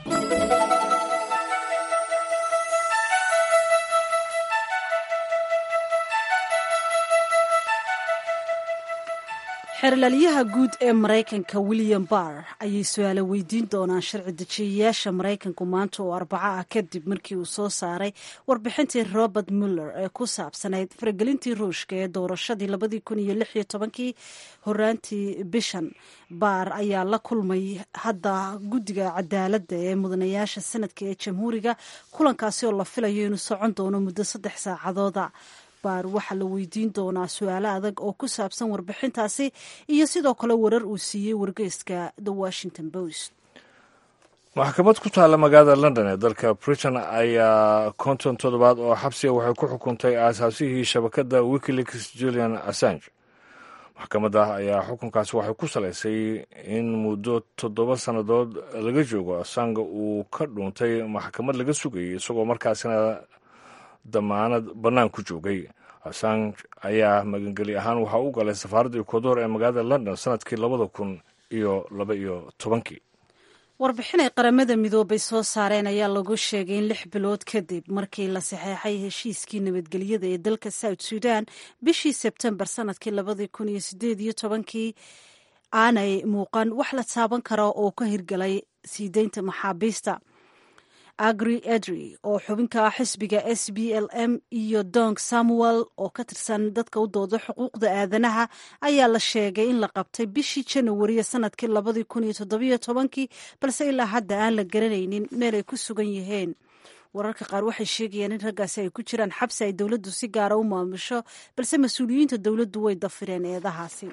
xeerlaaliyaha guud ee maraykanka william barr ayay su-aalo weydiin doonaan sharci dejiyayaasha maraykanku maanta oo arbaco ah kadib markii uu soo saaray warbixintii robert muller ee ku saabsanayd faragelintii ruushka ee doorashadii labadii kun iyo lix iyo tobankii horaantii bishan baar ayaa la kulmay hadda guddiga cadaaladda ee mudanayaasha sanadka ee jamhuuriga kulankaasi oo la filayo inuu socon doono muddo saddex saacadooda baar waxaa la weydiin doonaa su-aalo adag oo ku saabsan warbixintaasi iyo sidoo kale warar uu siiyey wargeyska the washington post maxkamad ku taalla magaalada london ee dalka britain ayaa konton toddobaad oo xabsiga waxay ku xukuntay aasaasihii shabakadda wikileaks julian assange maxkamadda ayaa xukunkaasi waxay ku salaysay in muddo toddoba sannadood laga joogo assange uu ka dhuuntay maxkamad laga sugayay isagoo markaasina damaanad bannaan ku joogay assange ayaa magangeli ahaan waxaa u galay safaaradda ecuador ee magaalada london sanadkii labada kun iyo laba iyo tobankii warbixin ay qaramada midoobay soo saareen ayaa lagu sheegay in lix bilood kadib markii la saxeexay heshiiskii nabadgelyada ee dalka south sudan bishii sebtembar sanadkii labadii kun iyo sideed iyo tobankii aanay muuqan wax la taaban kara oo ka hirgalay sii deynta maxaabiista agri edri oo xubinka ah xisbiga s b l m iyo dong samuel oo ka tirsan dadka u dooda xuquuqda aadanaha ayaa la sheegay in la qabtay bishii janawariya sanadkii labadii kun iyo toddobiyo tobankii balse ilaa hadda aan la garanaynin meel ay ku sugan yihiin wararka qaar waxay sheegayaan in raggaasi ay ku jiraan xabsi ay dowladdu si gaara u maamusho balse mas-uuliyiinta dowladdu way dafireen eedahaasi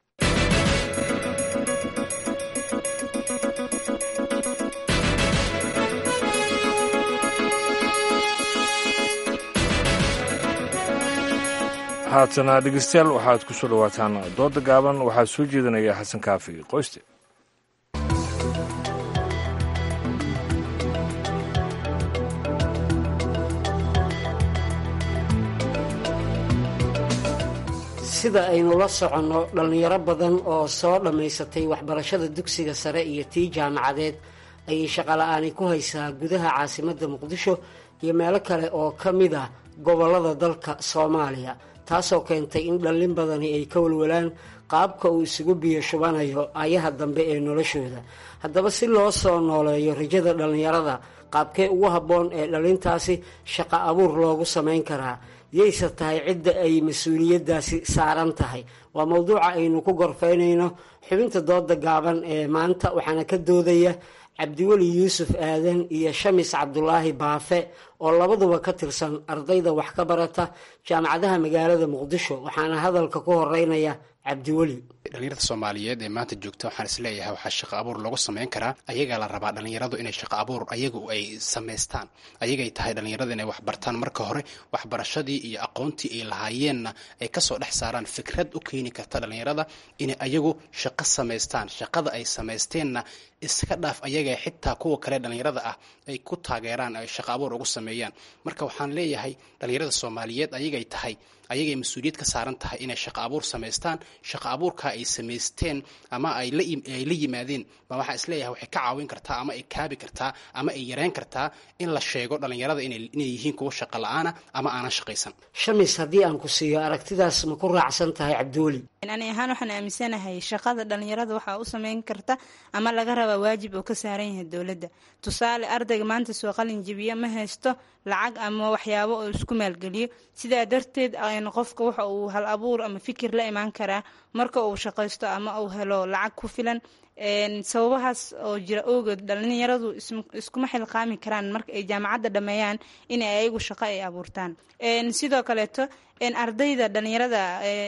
haatana dhegeystayaal waxaad ku soo dhowaataan dooda gaaban waxaa soo jeedinaya xasan kaafi qoyste sida aynu la soconno dhallinyaro badan oo soo dhammaysatay waxbarashada dugsiga sare iyo tii jaamacadeed ayay shaqola'aani ku haysaa gudaha caasimadda muqdisho iyo meelo kale oo ka mid ah gobollada dalka soomaaliya taasoo keentay in dhallin badani ay ka walwalaan qaabka uu isugu biyo shubanayo ayaha dambe ee noloshooda haddaba si loo soo nooleeyo rajada dhallinyarada qaabkee ugu habboon ee dhallintaasi shaqo abuur loogu samayn karaa yayse tahay cidda ay mas-uuliyaddaasi saaran tahay waa mowduuca aynu ku gorfaynayno xubinta dooda gaaban ee maanta waxaana ka doodaya cabdiweli yuusuf aadan iyo shamis cabdulaahi baafe oo labaduba ka tirsan ardayda wax ka barata jaamacadaha magaalada muqdisho waxaana hadalka ku horeynaya cabdiweli dhalinyarada soomaaliyeed ee maanta joogta waxaan isleeyahay waxaa shaqo abuur lagu samayn karaa ayagaa la rabaa dhalinyaradu inay shaqo abuur ayagu ay samaystaan ayagay tahay dhalinyarada inay wax bartaan marka hore waxbarashadii iyo aqoontii ay lahaayeenna ay kasoo dhex saaraan fikrad u keeni karta dhalinyarada inay ayagu shaqo samaystaan shaqada ay samaysteenna iska dhaaf ayaga xitaa kuwa kale dhalinyarada ah ay ku taageeraan ay shaqo abuur ugu sameeyaan marka waxaan leeyahay dhalinyarada soomaaliyeed ayagay tahay ayagay mas-uuliyad ka saaran tahay inay shaqo abuur samaystaan shaqo abuurka ay samaysteen ama ay la yimaadeen ba waxaa isleeyahay waxay ka caawin kartaa ama ay kaabi kartaa ama ay yareyn kartaa in la sheego dhalinyarada inay yihiin kuwa shaqo la-aana ama aanan shaqaysan shamis haddii aan ku siiyo aragtidaas ma ku raacsan tahay cabdiweli ani ahaan waxaan aaminsanahay shaqada dhalinyarada waxaa u sameyn karta ama laga rabaa waajib oo ka saaran yahay dowladda tusaale ardayga maanta soo qalin jebiya ma haysto lacag ama waxyaabo oo isku maalgeliyo sidaa darteed qofka waxa uu hal abuur ama fikir la imaan karaa marka uu shaqaysto ama uu helo lacag ku filan sababahaas oo jira awgeed dhalinyaradu iskuma xilqaami karaan marka ay jaamacadda dhameeyaan in ay ayagu shaqo ay abuurtaan sidoo kaleeto ardayda dhalinyarada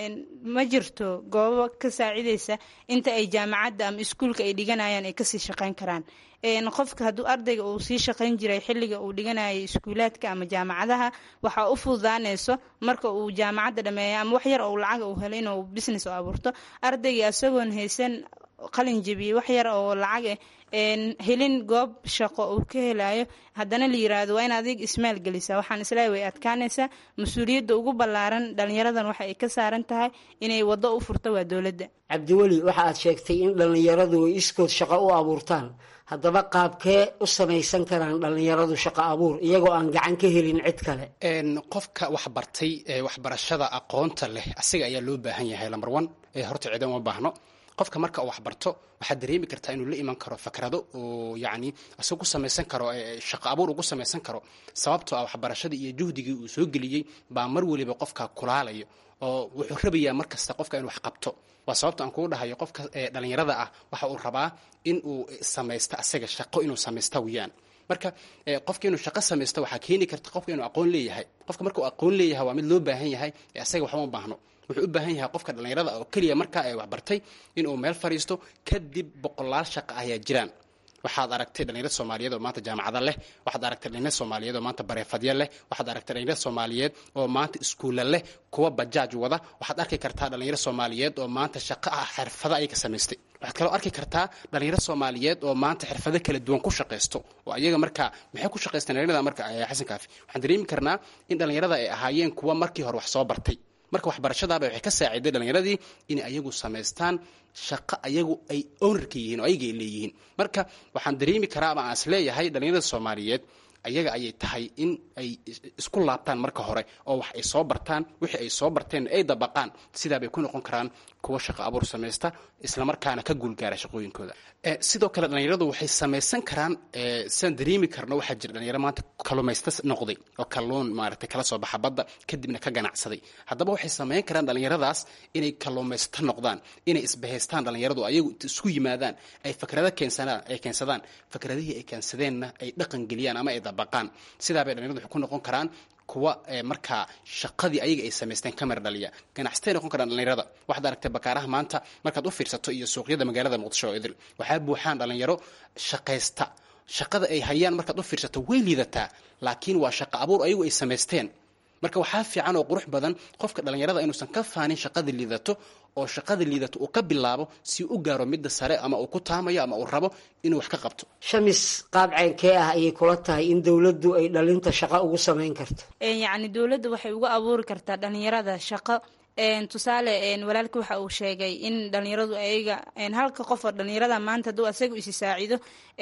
ma jirto goobo ka saacideysa inta ay jaamacadda ama iskuulka ay dhiganayaan ay kasii shaqeyn karaan qofka hadduu ardayga uu sii shaqayn jiray xilliga uu dhiganayay iskuulaadka ama jaamacadaha waxaa u fududaanayso marka uu jaamacadda dhameeya ama wax yar oo lacag uu helo inuu business u abuurto ardayga isagoon haysan qalin jebiyey wax yar oo lacag eh helin goob shaqo uu ka helayo haddana la yiraahdo waa in adig ismaal gelisa waxaan isleeyahay way adkaanaysaa mas-uuliyadda ugu ballaaran dhalinyaradan waxa ay ka saaran tahay inay waddo u furto waa dowladda cabdiweli waxa aad sheegtay in dhallinyaradu ay iskood shaqo u abuurtaan haddaba qaabkee u samaysan karaan dhallinyaradu shaqo abuur iyagoo aan gacan ka helin cid kale qofka wax bartay ee waxbarashada aqoonta leh asiga ayaa loo baahan yahay lambar one ee horta ciidan uma baahno qofka marka uu waxbarto waxaad dareemi kartaa inuu la iman karo fakrado oo yacni isagu ku samaysan karo shaqo abuur ugu samaysan karo sababtoo ah waxbarashadii iyo juhdigii uu soo geliyey baa mar weliba qofka kulaalayo oo wuxuu rabayaa mar kasta qofka inuu wax qabto waa sababta aan kugu dhahayo qofka dhalinyarada ah waxa uu rabaa in uu samaysto asaga shaqo inuu samaysta weyaan marka qofka inuu shaqo samaysto waxaa keeni karta qofka inuu aqoon leeyahay qofka marka uu aqoon leeyahay waa mid loo baahan yahay ee asaga waxba ma baahno wuxuu u baahan yahay qofka dhallinyarada oo keliya markaa ay waxbartay inuu meel fadhiisto kadib boqolaal shaqa ayaa jiraan waxaad aragtay dhalinyarad soomaaliyeed oo maanta jaamacada leh waxaad aragtay dhalinyarad soomaaliyeed oo maanta bareefadya leh waxaad aragtay dhalinyarad soomaaliyeed oo maanta iskuulla leh kuwa bajaaj wada waxaad arki kartaa dhalinyarad soomaaliyeed oo maanta shaqo ah xirfado ayay ka samaystay waxaad kaloo arki kartaa dhalinyaro soomaaliyeed oo maanta xirfado kala duwan ku shaqaysto oo ayaga marka maxay ku shaqaystaan dhalinyarada marka xasan kaafi waxaan dareemi karnaa in dhalinyarada ay ahaayeen kuwa markii hore wax soo bartay marka waxbarashadaaba waxay ka saaciday dhalinyaradii inay ayagu samaystaan shaqo ayagu ay ownerka yihiin oo ayaga ay leeyihiin marka waxaan dareemi karaa ama aan is leeyahay dhalinyarada soomaaliyeed ayaga ayay tahay in ay isku laabtaan marka hore oo wax ay soo bartaan wixii ay soo barteen ay dabaqaan sidaabay ku noqon karaan kuwa shaqo abuur samaysta islamarkaana ka guulgaara shaqooyinkooda sidoo kale dhalinyaradu waxay samaysan karaan sidaan dareemi karno waxaa jira dhalinyaro maanta kalumaysta noqday oo kalluun maaragtay kala soo baxa badda kadibna ka ganacsaday haddaba waxay samayn karaan dhalinyaradaas inay kaluumaysta noqdaan inay isbahaystaan dhalinyaradu ayagu isku yimaadaan ay fakrado keensanaan ay keensadaan fakradihii ay keensadeenna ay dhaqan geliyaan ama ay dabaqaan sidaabay dhalinyaradu waxay ku noqon karaan kuwa markaa shaqadii ayaga ay samaysteen kamar dhaliya ganacsatay noqon karaan dhalinyarada waxaad aragtay bakaaraha maanta markaad u fiirsato iyo suuqyada magaalada muqdisho oo idil waxaa buuxaan dhalinyaro shaqaysta shaqada ay hayaan markaad u fiirsato way liidataa laakiin waa shaqo abuur ayagu ay samaysteen marka waxaa fiican oo qurux badan qofka dhalinyarada inuusan ka faanin shaqada liidato oo shaqada liidato uu ka bilaabo si u gaaro midda sare ama uu ku taamayo ama uu rabo inuu wax ka qabto shamis qaab ceynkee ah ayay kula tahay in dowladdu ay dhalinta shaqo ugu samayn karto yacni dowladda waxay uga abuuri kartaa dhalinyarada shaqo tusaale walaalka waxa uu sheegay in dhalinyaradu ayaga halka qof oo dhalinyarada maanta hadduu asaga isi saacido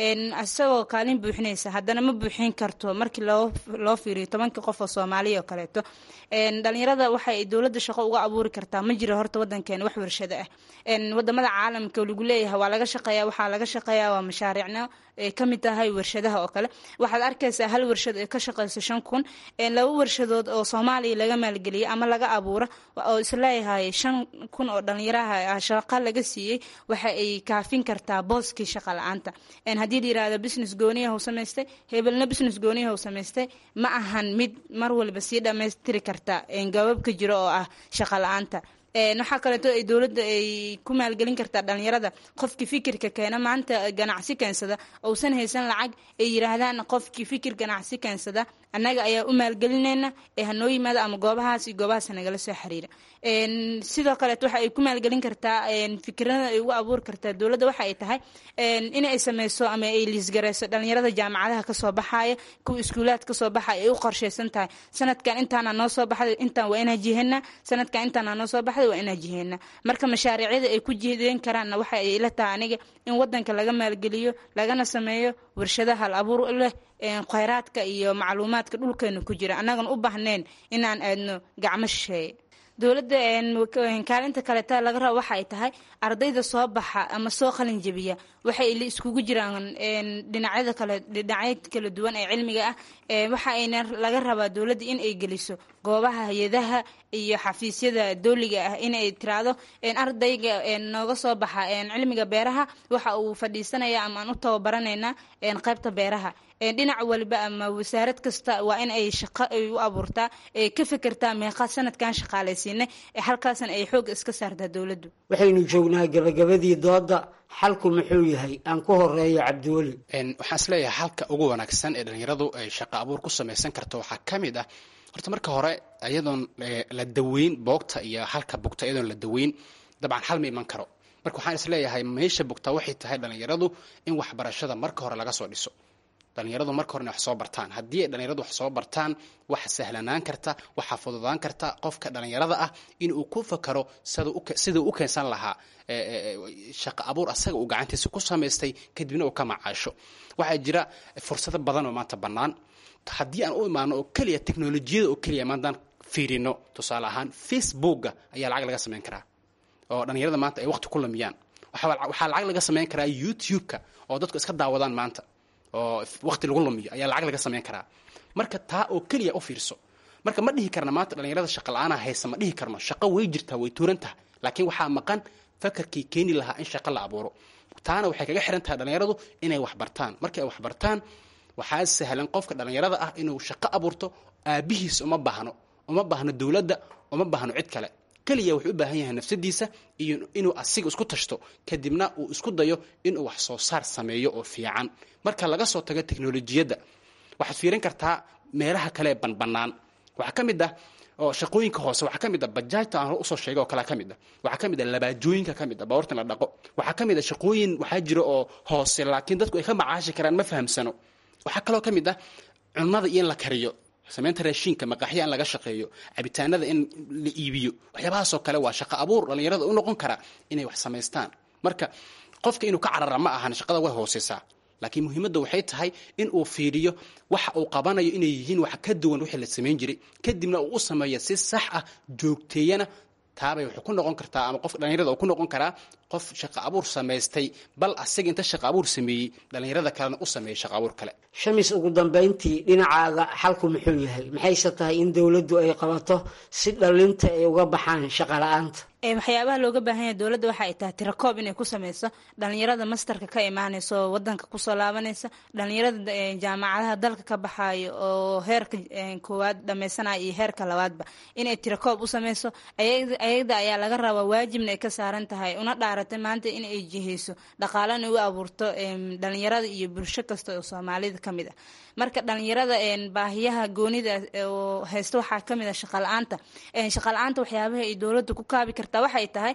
isagoo kaalin buuxinaysa haddana ma buuxin karto markii loo loo fiiriyo tobanka qof oo soomaaliya oo kaleeto dhalinyarada waxay dowladda shaqo uga abuuri kartaa ma jiro horta wadankeena wax warshado ah wadamada caalamka lagu leeyahay waa laga shaqeeya waxaa laga shaqeeya waa mashaariicno ay ka mid tahay warshadaha oo kale waxaad arkaysaa hal warshad ee ka shaqeyso shan kun laba warshadood oo soomaaliya laga maalgeliyay ama laga abuuro oo isleeyahay shan kun oo dhalinyaraha shaqo laga siiyey waxa ay kaafin kartaa booskii shaqa la-aanta haddii la yirahdo business gooniyaha u samaystay hebelna business gooniyaha u samaystay ma ahan mid mar walba sii dhammaystiri karta gababka jiro oo ah shaqa la-aanta waxaa kaleeto ay dowladda ay ku maalgelin kartaa dhalinyarada qofkii fikirka keena maanta ganacsi keensada ousan haysan lacag ay yiraahdaan qofkii fikir ganacsi keensada annaga ayaa u maalgelinayna ee hanoo yimaado ama goobahaas iyo goobahaas nagala soo xiriira sidoo kaleeto waxa ay ku maalgelin kartaa fikirada ay ugu abuuri kartaa dowladda waxa ay tahay in ay sameyso ama ay liisgareyso dhalinyarada jaamacadaha kasoo baxaya kuwa iskuulaad kasoo baxaya ay u qorsheysan tahay sanadkan intaana noo soo baxday intaan waa inaa jiheena sanadkan intaana noo soo baxday waa inaa jiheena marka mashaariicyada ay ku jihdeen karaanna waxa ay la tahay aniga in wadanka laga maalgeliyo lagana sameeyo warshadaha hal abuur leh khayraadka iyo macluumaadka dhulkeena ku jira annagan u baahnayn inaan aadno gacmo shisheeye dowladda kaalinta kaleeta laga rabo waxa ay tahay ardayda soo baxa ama soo qalin jebiya waxay iskugu jiraan dhinacyada kale dhinacyo kala duwan ee cilmiga ah waxa ayna laga rabaa dowladda in ay geliso goobaha hay-adaha iyo xafiisyada dowliga ah in ay tiraahdo ardayga nooga soo baxa cilmiga beeraha waxa uu fadhiisanaya ama aan u tababaranaynaa qaybta beeraha dhinac waliba ama wasaarad kasta waa in ay shaqo ay u abuurtaa ee ka fekertaa meeqa sanadkan shaqaalaysiinay halkaasna ay xoog iska saartaa dowladdu waxaynu joognaa gabagabadii dooda xalku muxuu yahay aan ku horeeyo cabdiweli waxaan isleeyahay halka ugu wanaagsan ee dhalinyaradu ay shaqo abuur ku samaysan karto waxaa ka mid ah horta marka hore iyadoon la daweyn boogta iyo halka bugta iyadoon la daweyn dabcan hal ma iman karo marka waxaan isleeyahay meesha bugta waxay tahay dhalinyaradu in waxbarashada marka hore laga soo dhiso dhalinyaradu marka hore inay wax soo bartaan haddii ay dhalinyaradu wax soo bartaan waxa sahlanaan karta waxaa fududaan karta qofka dhalinyarada ah inuu ku fakaro siduu u keensan lahaa shaqo abuur asaga uu gacantiisa ku samaystay kadibna uu ka macaasho waxaa jira fursado badan oo maanta bannaan haddii aan u imaano oo keliya teknolojiyada oo keliya maantaan fiirino tusaale ahaan facebooka ayaa lacag laga samayn karaa oo dhalinyarada maanta ay waqti ku lumiyaan waxaa lacag laga samayn karaa youtube-ka oo dadku iska daawadaan maanta oo waqti lagu lumiyo ayaa lacag laga samayn karaa marka taa oo keliya u fiirso marka ma dhihi karna maanta dhalinyarada shaqa la-aana haysa ma dhihi karno shaqo way jirtaa way tuuran tahay laakiin waxaa maqan fakarkii keeni lahaa in shaqo la abuuro taana waxay kaga xihan tahay dhalinyaradu inay wax bartaan markay wax bartaan waxaa sahlan qofka dhalinyarada ah inuu shaqo abuurto aabihiis uma baahno uma baahno dowladda uma baahno cid kale keliya wuxuu u baahan yahay nafsadiisa iyo inuu asiga isku tashto kadibna uu isku dayo inuu wax soo saar sameeyo oo fiican marka laga soo tago teknolojiyadda waxaad fiirin kartaa meelaha kale ee banbanaan waxaa ka mid ah oo shaqooyinka hoose waxaa ka mid ah bajaajta aan usoo sheegay oo kalea ka mid ah waxaa ka mid ah labaajooyinka ka mid ah baawarta la dhaqo waxaa ka mid ah shaqooyin waxaa jira oo hoose laakiin dadku ay ka macaashi karaan ma fahamsano waxaa kaloo ka mid ah cunnada iyo in la kariyo samaynta raashiinka maqaaxya in laga shaqeeyo cabitaanada in la iibiyo waxyaabahaasoo kale waa shaqo abuur dhalinyarada u noqon kara inay wax samaystaan marka qofka inuu ka carara ma ahan shaqada way hooseysaa laakiin muhiimadda waxay tahay in uu fiiriyo waxa uu qabanayo inay yihiin wax ka duwan wixii la samayn jiray kadibna uu u sameeyo si sax ah joogteeyana taabay wuxuu ku noqon kartaa ama qofka dhalinyarada uu ku noqon karaa qof shaqo abuur samaystay bal asaga inta shaqo abuur sameeyey dhalinyarada kalena u sameeyey shaqo abuur kale shamis ugu dambayntii dhinacaaga xalku muxuu yahay maxayse tahay in dowladdu ay qabato si dhalinta ay uga baxaan shaqo la-aanta waxyaabaha looga baahan yahay dowladda waxa ay tahay tirakoob inay ku sameyso dhalinyarada mastarka ka imaaneysa oo wadanka kusoo laabanaysa dhalinyarada jaamacadaha dalka ka baxayo oo heerka koowaad dhameysanaya iyo heerka labaadba inay tirakoob u sameyso ayada ayaa laga rabaa waajibna ay ka saaran tahay una dhaaratay maanta in ay jiheyso dhaqaalana u abuurto dhalinyarada iyo bulsho kasta oo soomaalida ka mid ah marka dhalinyarada baahiyaha goonida oo haysta waxaa kamid ah shaqala-aanta shaqala-aanta waxyaabaha ay dowladda ku kaabi kartaa waxay tahay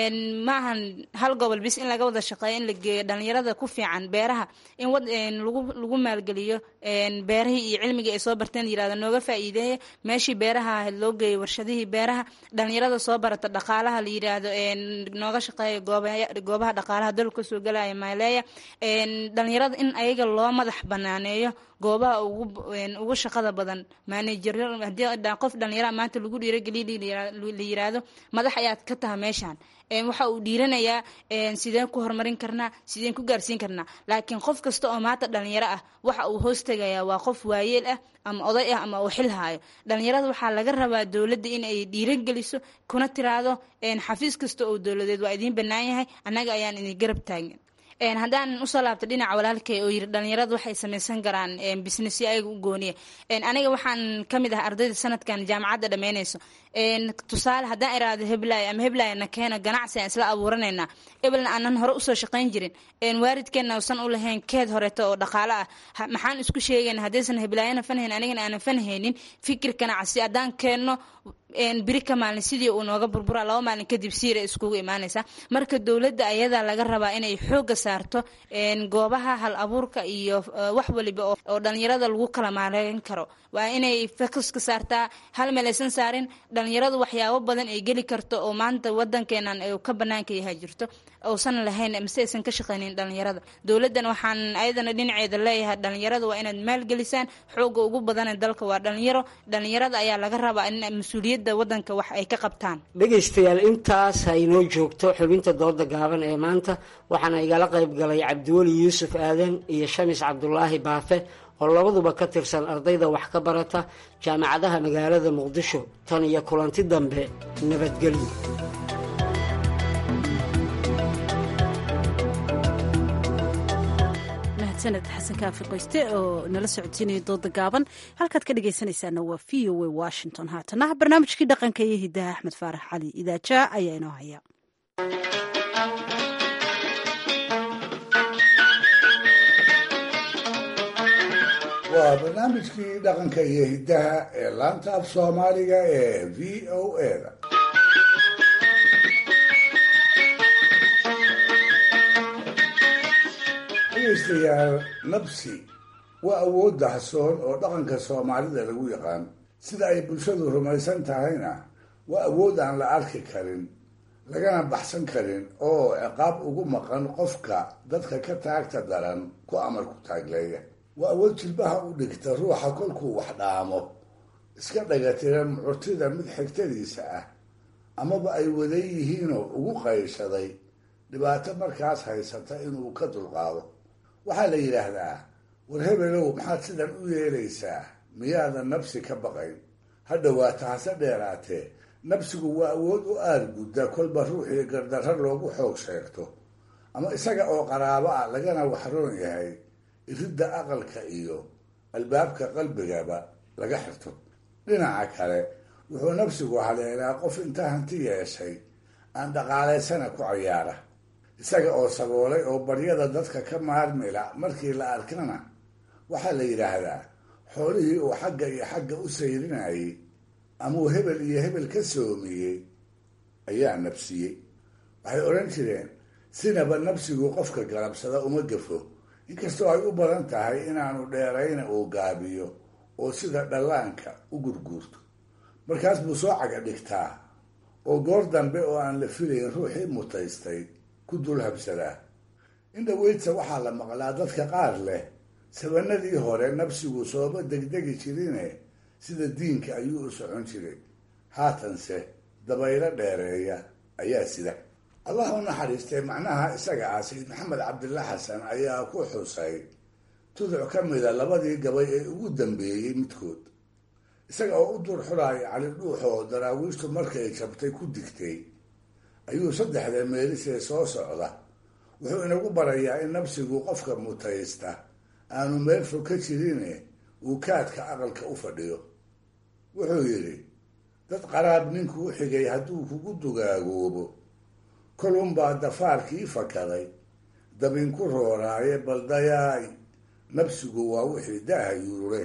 ma ahan hal gobol bis in laga wada shaqeeyo in la geeyo dhalinyarada ku fiican beeraha in lagu maalgeliyo beerahii iyo cilmigii ay soo barteen yirahda nooga faa'iideeya meeshii beeraha ahayd loo geeyo warshadihii beeraha dhalinyarada soo barata dhaqaalaha la yiraahdo nooga shaqeeya goobaha dhaqaalaha dalka kasoo galaya maaleeya dhalinyarada in ayaga loo madax banaaneeyo goobaha ugu shaqada badan maanajer hadii qof dhalinyara maanta lagu dhiirogeliya la yiraahdo madax ayaad ka taha meeshaan waxa uu dhiiranayaa sideen ku horumarin karnaa sideen ku gaarsiin karnaa laakiin qof kasta oo maanta dhalinyaro ah waxa uu hoos tegayaa waa qof waayeel ah ama oday ah ama uu xil haayo dhalinyarada waxaa laga rabaa dowladda in ay dhiirogeliso kuna tiraahdo xafiis kasta oo dowladeed waa idiin bannaan yahay annaga ayaan idin garab taagan haddaan usoo laabto dhinaca walaalkay oo yiri dhalinyaradu waxay samaysan karaan businessyo ayaga u gooniya aniga waxaan kamid ah ardayda sanadkan jaamacadda dhammeynayso tusaale haddaan iraado heblaayo ama heblaayo na keeno ganacsi aan isla abuuranaynaa ebelna aanan hore usoo shaqayn jirin waalidkeenna usan u lahayn keed horeeto oo dhaqaalo ah maxaan isku sheegayna haddaysan heblaayana fanhayn anigana aanan fanhaynin fikir ganacsi haddaan keenno biri ka maalin sidii uu nooga burbura laba maalin kadib siira iskugu imaanaysa marka dowladda ayadaa laga rabaa inay xooga saarto goobaha hal abuurka iyo wax waliba oo dhalinyarada lagu kala maareyn karo waa inay focuska saartaa hal meel aysan saarin dhalinyaradu waxyaabo badan ay geli karto oo maanta wadankeenan ka banaanka yahay jirto uusan lahayn mise aysan ka shaqaynin dhalinyarada dowladdan waxaan ayadana dhinaceeda leeyahay dhalinyarada waa inaad maalgelisaan xooga ugu badana dalka waa dhalinyaro dhalinyarada ayaa laga rabaa in mas-uuliyad cidda wadanka wax ay ka qabtaan dhegaystayaal intaas ha inoo joogto xubinta dooda gaaban ee maanta waxaana igala qayb galay cabdiweli yuusuf aadan iyo shamis cabdulaahi baafe oo labaduba ka tirsan ardayda wax ka barata jaamacadaha magaalada muqdisho tan iyo kulanti dambe nabadgelyo sanad xasan kaafi qoyste oo nala socodsiinaya dooda gaaban halkaad ka dhegaysanaysaana waa v o a washington haatana barnaamijkii dhaqanka iyo hidaha axmed faarax cali idaajaa ayaa inoo haya waa barnaamijkii dhaqanka iyo hiddaha ee laanta af soomaaliga ee v o a da dhegaystayaal nabsi waa awood dahsoon oo dhaqanka soomaalida lagu yaqaan sida ay bulshadu rumaysan tahayna waa awood aan la arki karin lagana baxsan karin oo ciqaab ugu maqan qofka dadka ka taagta daran ku amar ku taagleeya waa awood jilbaha u dhigta ruuxa kolkuu wax dhaamo iska dhagatira mucurtida mid xigtadiisa ah amaba ay wadan yihiinoo ugu qayshaday dhibaato markaas haysata inuu ka dulqaado waxaa la yidhaahdaa war hebelow maxaad sidan u yeelaysaa miyaadan nabsi ka baqayn ha dhowaata hase dheeraatee nabsigu waa awood u aargudda kolba ruuxii gardarro loogu xoog sheegto ama isaga oo qaraabo ah lagana waxroon yahay iridda aqalka iyo albaabka qalbigaba laga xirto dhinaca kale wuxuu nabsigu haleelaa qof inta hanti yeeshay aan dhaqaalaysana ku cayaara isaga oo saboolay oo baryada dadka ka maarmila markii la arkana waxaa la yidhaahdaa xoolihii uu xagga iyo xagga u sayrinayay amuu hebel iyo hebel ka soomiyey ayaa nabsiyey waxay odhan jireen sinaba nabsigu qofka galabsada uma gafo inkastoo ay u badan tahay inaanu dheerayna uu gaabiyo oo sida dhallaanka u gurguurto markaas buu soo caga dhigtaa oo goor dambe oo aan la filayn ruuxii mutaystay ku dul habsadaa indhaweydsa waxaa la maqlaa dadka qaar leh sabanadii hore nabsigu sooma degdegi jirine sida diinka ayuu u socon jiray haatanse dabaylo dheereeya ayaa sida allah u naxariistay macnaha isaga ah sayid maxamed cabdilla xasan ayaa ku xusay tuduc ka mida labadii gabay ee ugu dambeeyey midkood isaga oo u dur xulaaya cali dhuuxoo daraawiishtu markay jabtay ku digtay ayuu saddexda meelisee soo socda wuxuu inagu barayaa in nabsigu qofka mutaysta aanu meel fog ka jirine uu kaadka aqalka u fadhiyo wuxuu yidhi dad qaraab ninkuu xigay hadduu kugu dugaagoobo kolunbaa dafaarkii fakaday dabinku rooraaye baldayaay nabsigu waa wixii daaha yurure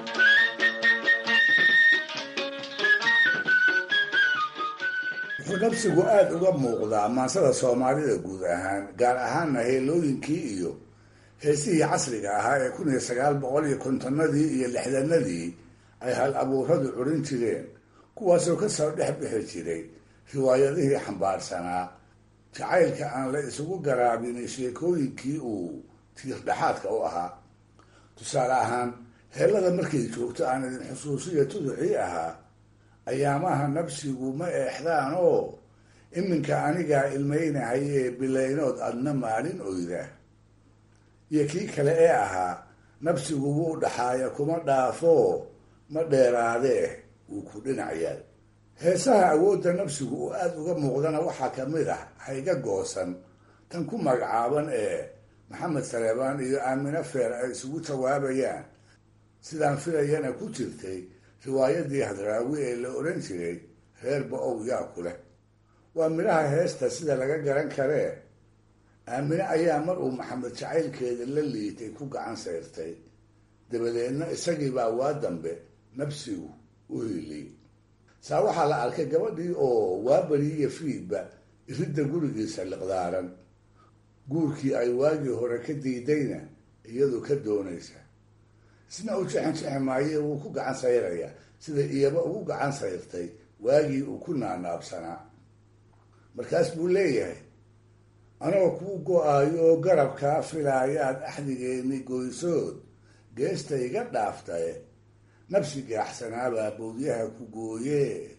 wuxuu nabsigu aada uga muuqdaa maansada soomaalida guud ahaan gaar ahaanna heelooyinkii iyo heesihii casriga ahaa ee kun iyo sagaal boqol iyo kontonadii iyo lixdanadii ay hal abuuradu curin jireen kuwaasoo kasoo dhex bixi jiray riwaayadihii xambaarsanaa jacaylka aan la isugu garaabin sheekooyinkii uu tiirdhexaadka u ahaa tusaale ahaan heellada markay joogto aan idin xusuusiya tuducii ahaa ayaamaha nabsigu ma eexdaan oo iminka anigaa ilmaynahayee bilaynood adna maalin oyda iyo kii kale ee ahaa nabsigu wuu dhaxaaya kuma dhaafo ma dheeraadee wuu ku dhinac yaal heesaha awoodda nabsigu uu aada uga muuqdana waxaa ka mid ah hayga goosan tan ku magacaaban ee maxamed saleebaan iyo aamine feer ay isugu jawaabayaan sidaan filayana ku jirtay riwaayadii hadraawi ee la odhan jiray reer ba-ow yaa ku leh waa midhaha heesta sida laga garan karee aamine ayaa mar uu maxamed jacaylkeeda la liitay ku gacan sayrtay dabadeedna isagiibaa waa dambe nabsigu u hiiliyey saa waxaa la arkay gabadhii oo waabari iyo fiidba iridda gurigiisa liqdaaran guurkii ay waagii hore ka diidayna iyadu ka doonaysa isna u jexan jexi maaye wuu ku gacan sayrayaa sida iyaba ugu gacan sayrtay waagii uu ku naanaabsanaa markaas buu leeyahay anoo kuu go-aayo oo garabkaa filaayaad axdigeeni goysood geesta iga dhaaftaye nabsi gaaxsanaabaa bowdyaha ku gooyee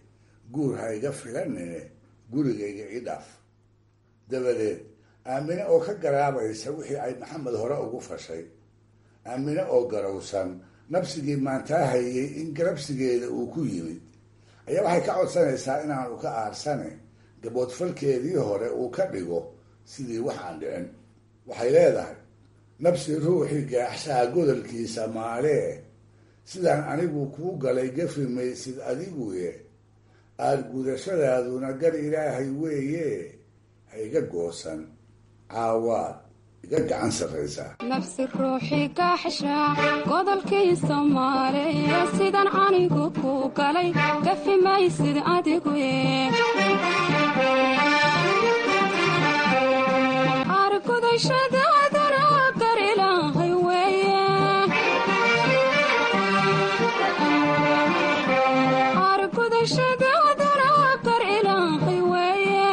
guur ha iga filanine gurigayga ii dhaaf dabadeed aamine oo ka garaabaysa wixii ay maxamed hore ugu fashay aamine oo garowsan nabsigii maantaa hayay in garabsigeeda uu ku yimid ayaa waxay ka codsanaysaa inaanu ka aarsane gaboodfalkeedii hore uu ka dhigo sidii wax aan dhicin waxay leedahay nabsi ruuxii gaaxshaha godolkiisa maalee sidaan anigu kuu galay gafi maysid adiguye aada gudashadaaduna gar ilaahay weeye ha iga goosan caawaad iga gacan sarraysaa nafsi ruuxii gaaxshaa godolkiisa maalee sidaan anigu kuu galay gafi maysid adiguye argudashadaaduna gar ilaahay weeye argudashadaaduna gar ilaahay weeye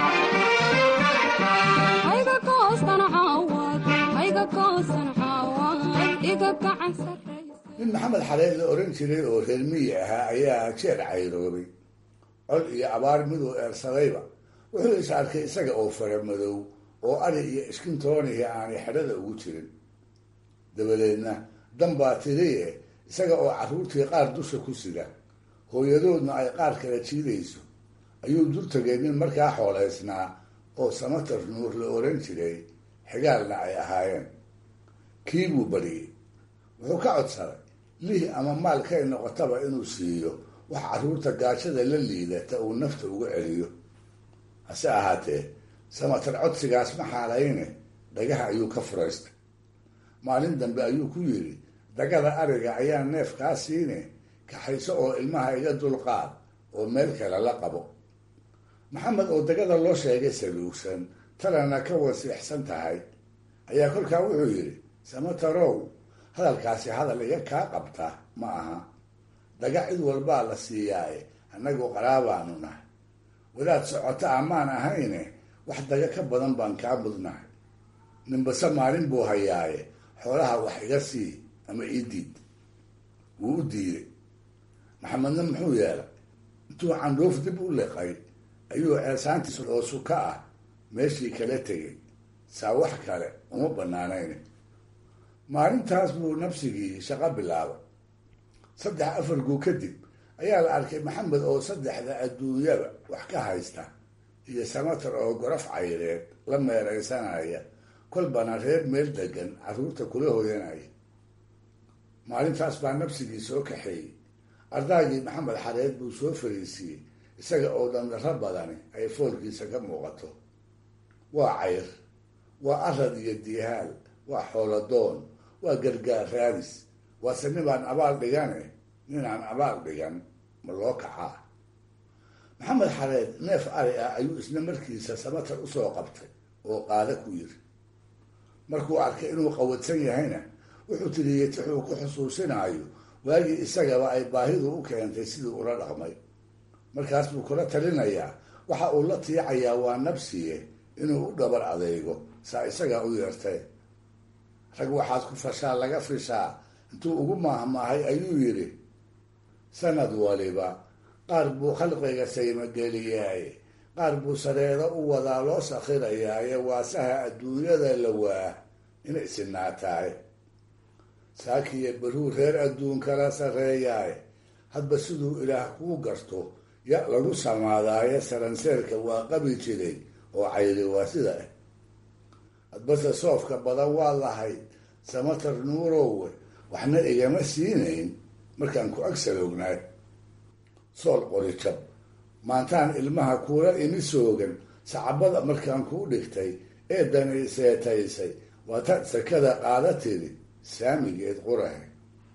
hayga goosan caawad hayga goosan caawad iga gacan sarraysa nin maxamed xareed la oran jiray oo reer miyi ahaa ayaa jeer cayroobay cod iyo abaar miduu eersadayba wuxuu is arkay isaga oo fara madow oo ari iyo iskintoonihi aanay xedhada ugu jirin dabadeedna dan baa tiriye isaga oo carruurtii qaar dusha ku sida hooyadoodna ay qaar kala jiidayso ayuu dur tegay nin markaa xoolaysnaa oo samatar nuur la oran jiray xigaalna ay ahaayeen kii buu bariyey wuxuu ka codsaday lih ama maalkay noqotaba inuu siiyo wax carruurta gaajada la liidata uu nafta uga celiyo hase ahaatee samatar codsigaas ma xaalayne dhagaha ayuu ka furaystay maalin dambe ayuu ku yidhi dagada ariga ayaa neef kaa siine kaxayso oo ilmaha iga dulqaad oo meel kale la qabo maxamed oo dagada loo sheegay saluugsan talana ka wasiixsan tahay ayaa kolkaa wuxuu yidhi samatarow hadalkaasi hadal iga kaa qabta ma aha daga cid walbaa la siiyaaye annagu qaraabaanu nahay wadaad socota amaan ahayne wax daga ka badan baan kaa mudnahay ninbase maalin buu hayaaye xoolaha wax iga sii ama ii diid wuu u diiday maxamedna muxuu yeelay intuu candhuuf dib u liqay ayuu ceesaantiis oo suka ah meeshii kala tegay saa wax kale uma banaanayn maalintaas buu nafsigii shaqo bilaabay saddex afar guu kadib ayaa la arkay maxamed oo saddexda adduunyaba wax ka haysta iyo samatar oo gorof cayreed la meeraysanaya kolbana reer meel degan carruurta kula hoyanaya maalintaas baa nafsigii soo kaxeeyey ardaagii maxamed xareed buu soo fariisiiyey isaga oo dhandaro badani ay foolkiisa ka muuqato waa cayr waa arad iyo diihaal waa xooladoon waa gargaar raadis waase ninbaan abaal dhigane ninaan abaal dhigan ma loo kacaa maxamed xareed neef ari ah ayuu isna markiisa samatar usoo qabtay oo qaada ku yiri markuu arkay inuu qawadsan yahayna wuxuu tiriyey tixuu ku xusuusinaayo waagii isagaba ay baahidu u keentay sidii ula dhaqmay markaas buu kula talinayaa waxa uu la tiicayaa waa nabsiye inuu u dhabar adeego saa isagaa u yeertay rag waxaad ku fashaa laga fishaa intuu ugu maahmaahay ayuu yidhi sanad waliba qaar buu khalqiga saymageliyaaye qaar buu sareedo u wadaa loo sakhirayaaye waasaha adduunyada la waa inay sinaataaye saakiyo baruu reer adduun kala sarreeyaaye hadba siduu ilaah kuu garto ya lagu samaadaaye saranseerka waa qabi jiray oo cayri waa sida ah hadbase soofka badan waa lahayd samatar nuurowe waxna igama siinayn markaan ku agsaloognaa sool qori jab maantaan ilmaha kuula imi soogan sacabada markaan kuu dhigtay ee danay seetaysay waataad sakada qaada tiri saamigeed qurahe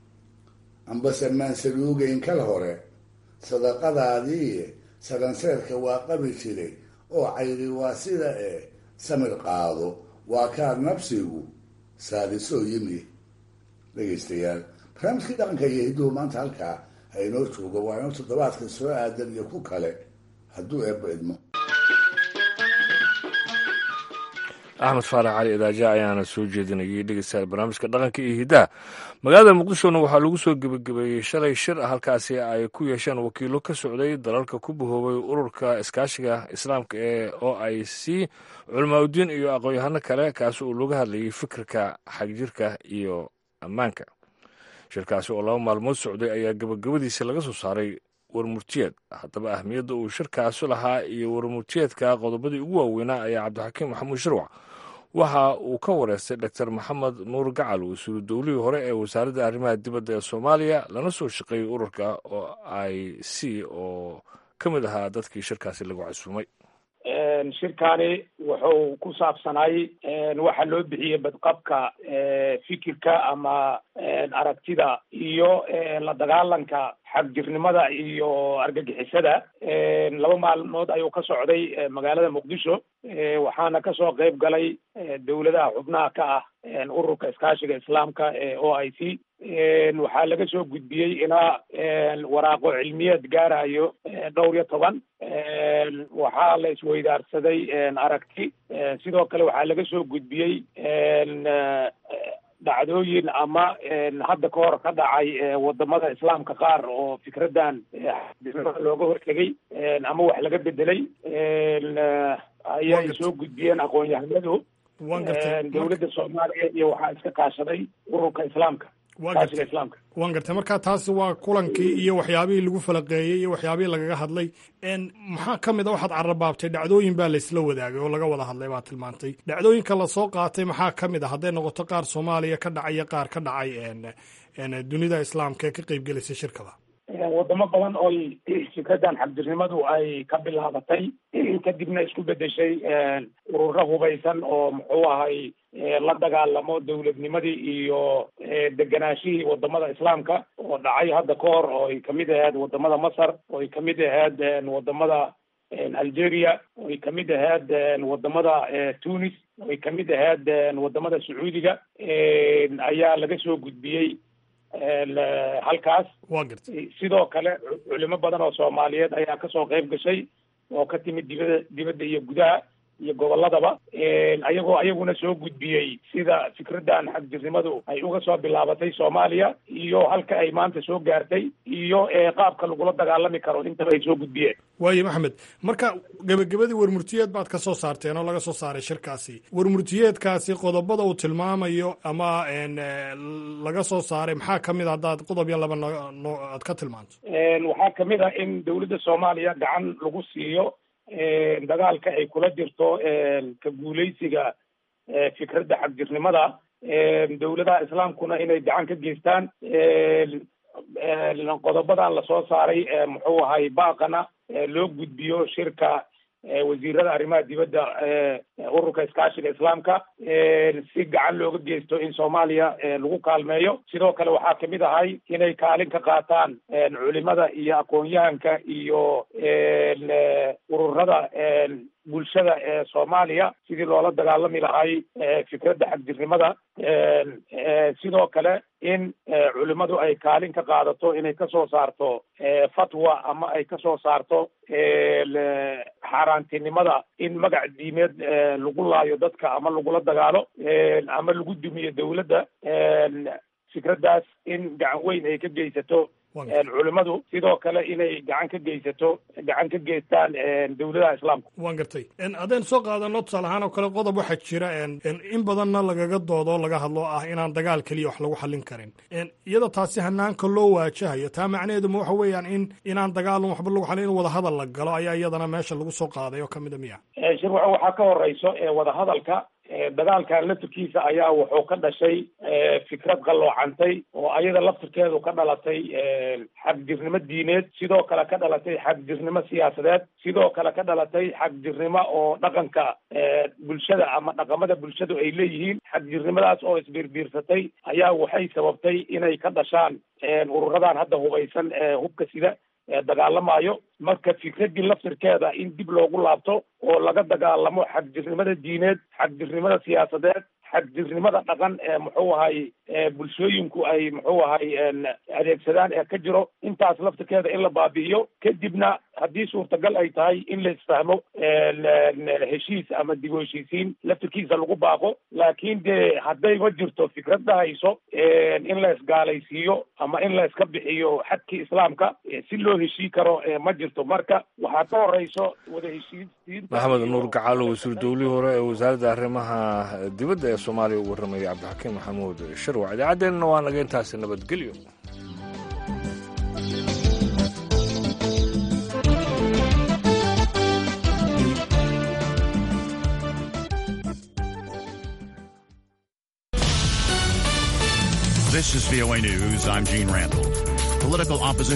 ambase maansaluugeyn kal hore sadaqadaadii saranseerka waa qabi jiray oo cayri waa sida ee samir qaado waa kaad nabsigu saadisoo yimi dhegaystayaal barnaamijkii dhaqanka iyo hidduhu maanta halkaa ha inoo joogo waa inoo toddobaadka soo aadan iyo ku kale hadduu eebba idmo axmed faarax cali idaaja ayaana soo jeedinayay dhegeystayaal barnaamijka dhaqanka iyo hiddaha magaalada muqdishona waxaa lagu soo gebagabeeyey shalay shir ah halkaasi ay ku yeesheen wakiilo ka socday dalalka ku bahoobay ururka iskaashiga islaamka ee o i c culamaauddiin iyo aqoon-yahano kale kaasi uu laga hadlayay fikirka xagjirka iyo ammaanka shirkaasi oo laba maalmood socday ayaa gebagabadiisa laga soo saaray warmurtiyeed haddaba ahmiyadda uu shirkaasi lahaa iyo warmurtiyeedka qodobadii ugu waaweynaa ayaa cabdixakiim maxamuud shirwac waxa uu ka wareystay doctor maxamed nuur gacal wasiiru dowlihii hore ee wasaaradda arrimaha dibadda ee soomaaliya lana soo shaqeeyey ururka o i c oo ka mid ahaa dadkii shirkaasi lagu casuumay shirkani wuxuu ku saabsanay waxa loo bixiyey badqabka fikirka ama aragtida iyo la dagaalanka xagjirnimada iyo argagixisada laba maalmood ayuu ka socday magaalada muqdisho waxaana kasoo qayb galay dowladaha xubnaha ka ah ururka iskaashiga islaamka ee o i c waxaa laga soo gudbiyey ilaa waraaqo cilmiyeed gaarayo dhowr iyo toban waxaa la isweydaarsaday aragti sidoo kale waxaa laga soo gudbiyey dhacdooyin ama hadda ka hor ka dhacay wadamada islaamka qaar oo fikradan xadisnimada looga hortegay ama wax laga bedelay ayay soo gudbiyeen aqoon-yahanadu dowladda soomaaliya iyo waxaa iska kaashaday ururka islaamka kaashiga islaamka waan gartay marka taasi waa kulankii iyo waxyaabihii lagu falaqeeyey iyo waxyaabihii lagaga hadlay maxaa ka mid a waxaad carabaabtay dhacdooyin baa laysla wadaagay oo laga wada hadlay baa tilmaantay dhacdooyinka lasoo qaatay maxaa ka mid a hadday noqoto qaar soomaaliya ka dhacay iyo qaar ka dhacay dunida islaamka ee ka qeybgelaysa shirkada wadamo badan ooy fikradan xabdirnimadu ay ka bilaabatay kadibna isku bedeshay ururo hubaysan oo muxuu ahay la dagaalamo dowladnimadii iyo deganaashihii wadamada islaamka oo dhacay hadda ka hor oo ay kamid ahayd wadamada masar oo ay kamid ahayd wadamada algeria oo ay kamid ahayd wadamada tunis oo ay kamid ahayd wadamada sacuudiga ayaa laga soo gudbiyey halkaas sidoo kale culimo badan oo soomaaliyeed ayaa kasoo qayb gashay oo ka timid dibada dibadda iyo gudaha iyo gobolladaba ayagoo ayaguna soo gudbiyey sida fikradan xagjirnimadu ay uga soo bilaabatay soomaaliya iyo halka ay maanta soo gaartay iyo qaabka lagula dagaalami karo intaba ay soo gudbiyeen waayo maxamed marka gebagabadii warmurtiyeed baad ka soo saarteen oo laga soo saaray shirkaasi warmurtiyeedkaasi qodobada uu tilmaamayo ama laga soo saaray maxaa ka mid a haddaad qodob iyo laba no aad ka tilmaanto waxaa kamid ah in dowladda soomaaliya gacan lagu siiyo dagaalka ay kula jirto ka guuleysiga fikradda xagjirnimada dowladaha islaamkuna inay gacan ka geystaan qodobadan lasoo saaray muxuu ahay baaqana loo gudbiyo shirka wasiirada arrimaha dibadda ururka iskaashiga islaamka si gacan looga geysto in soomaaliya lagu kaalmeeyo sidoo kale waxaa kamid ahay inay kaalin ka qaataan culimada iyo aqoon-yahanka iyo ururada bulshada ee soomaaliya sidii loola dagaalami lahay fikradda xagjirnimada sidoo kale in culimadu ay kaalin ka qaadato inay kasoo saarto fatwa ama ay kasoo saarto xaaraantinimada in magac diimeed lagu laayo dadka ama lagula dagaalo ama lagu dumiyo dowladda fikraddaas in gacan weyn ay ka geysato culimadu sidoo kale inay gacan ka geysato gacan ka geystaan dowladaha islaamka waan gartay haddaynu soo qaadano tusaale ahaan oo kale qodob waxaa jira in badanna lagaga doodo o laga hadlo ah inaan dagaal keliya wax lagu xallin karin iyada taasi hanaanka loo waajahayo taa macnaheedu ma waxa weeyaan in inaan dagaalun waxba lagu xallin in wadahadal la galo ayaa iyadana meesha lagu soo qaaday oo kamid a miya shirwaco waxaa ka horeyso wadahadalka dagaalkan laftirkiisa ayaa wuxuu ka dhashay fikrad qalloocantay oo ayada laftirkeedu ka dhalatay xagjirnimo diineed sidoo kale ka dhalatay xagjirnimo siyaasadeed sidoo kale ka dhalatay xagjirnimo oo dhaqanka bulshada ama dhaqamada bulshadu ay leeyihiin xagjirnimadaas oo isbiirbiirsatay ayaa waxay sababtay inay ka dhashaan ururadan hadda hubaysan ee hubka sida dagaalamayo marka fikraddii laftirkeeda in dib loogu laabto oo laga dagaalamo xagjirnimada diineed xagjirnimada siyaasadeed xagjirnimada dhaqan ee muxuu ahay bulshooyinku ay muxuu ahay adeegsadaan ee ka jiro intaas laftirkeeda in la baabi'iyo kadibna haddii suurtagal ay tahay in la isfahmo heshiis ama dib u heshiisiin laftirkiisa lagu baaqo laakiin dee haddayba jirto fikrad dhahayso in la isgaalaysiiyo ama in la iska bixiyo xadkii islaamka si loo heshii karo ma jirto marka waxaa ka horeyso wada heshiisiin maxamed nuur gacaalo wasiir dowlihii hore ee wasaaradda arrimaha dibadda ee soomaaliya u warramayay cabdixakiim maxamuud sharwac idaacaddeenna waa naga intaasi nabadgelyo This is VOA News. I'm Gene Randall. Political opposition.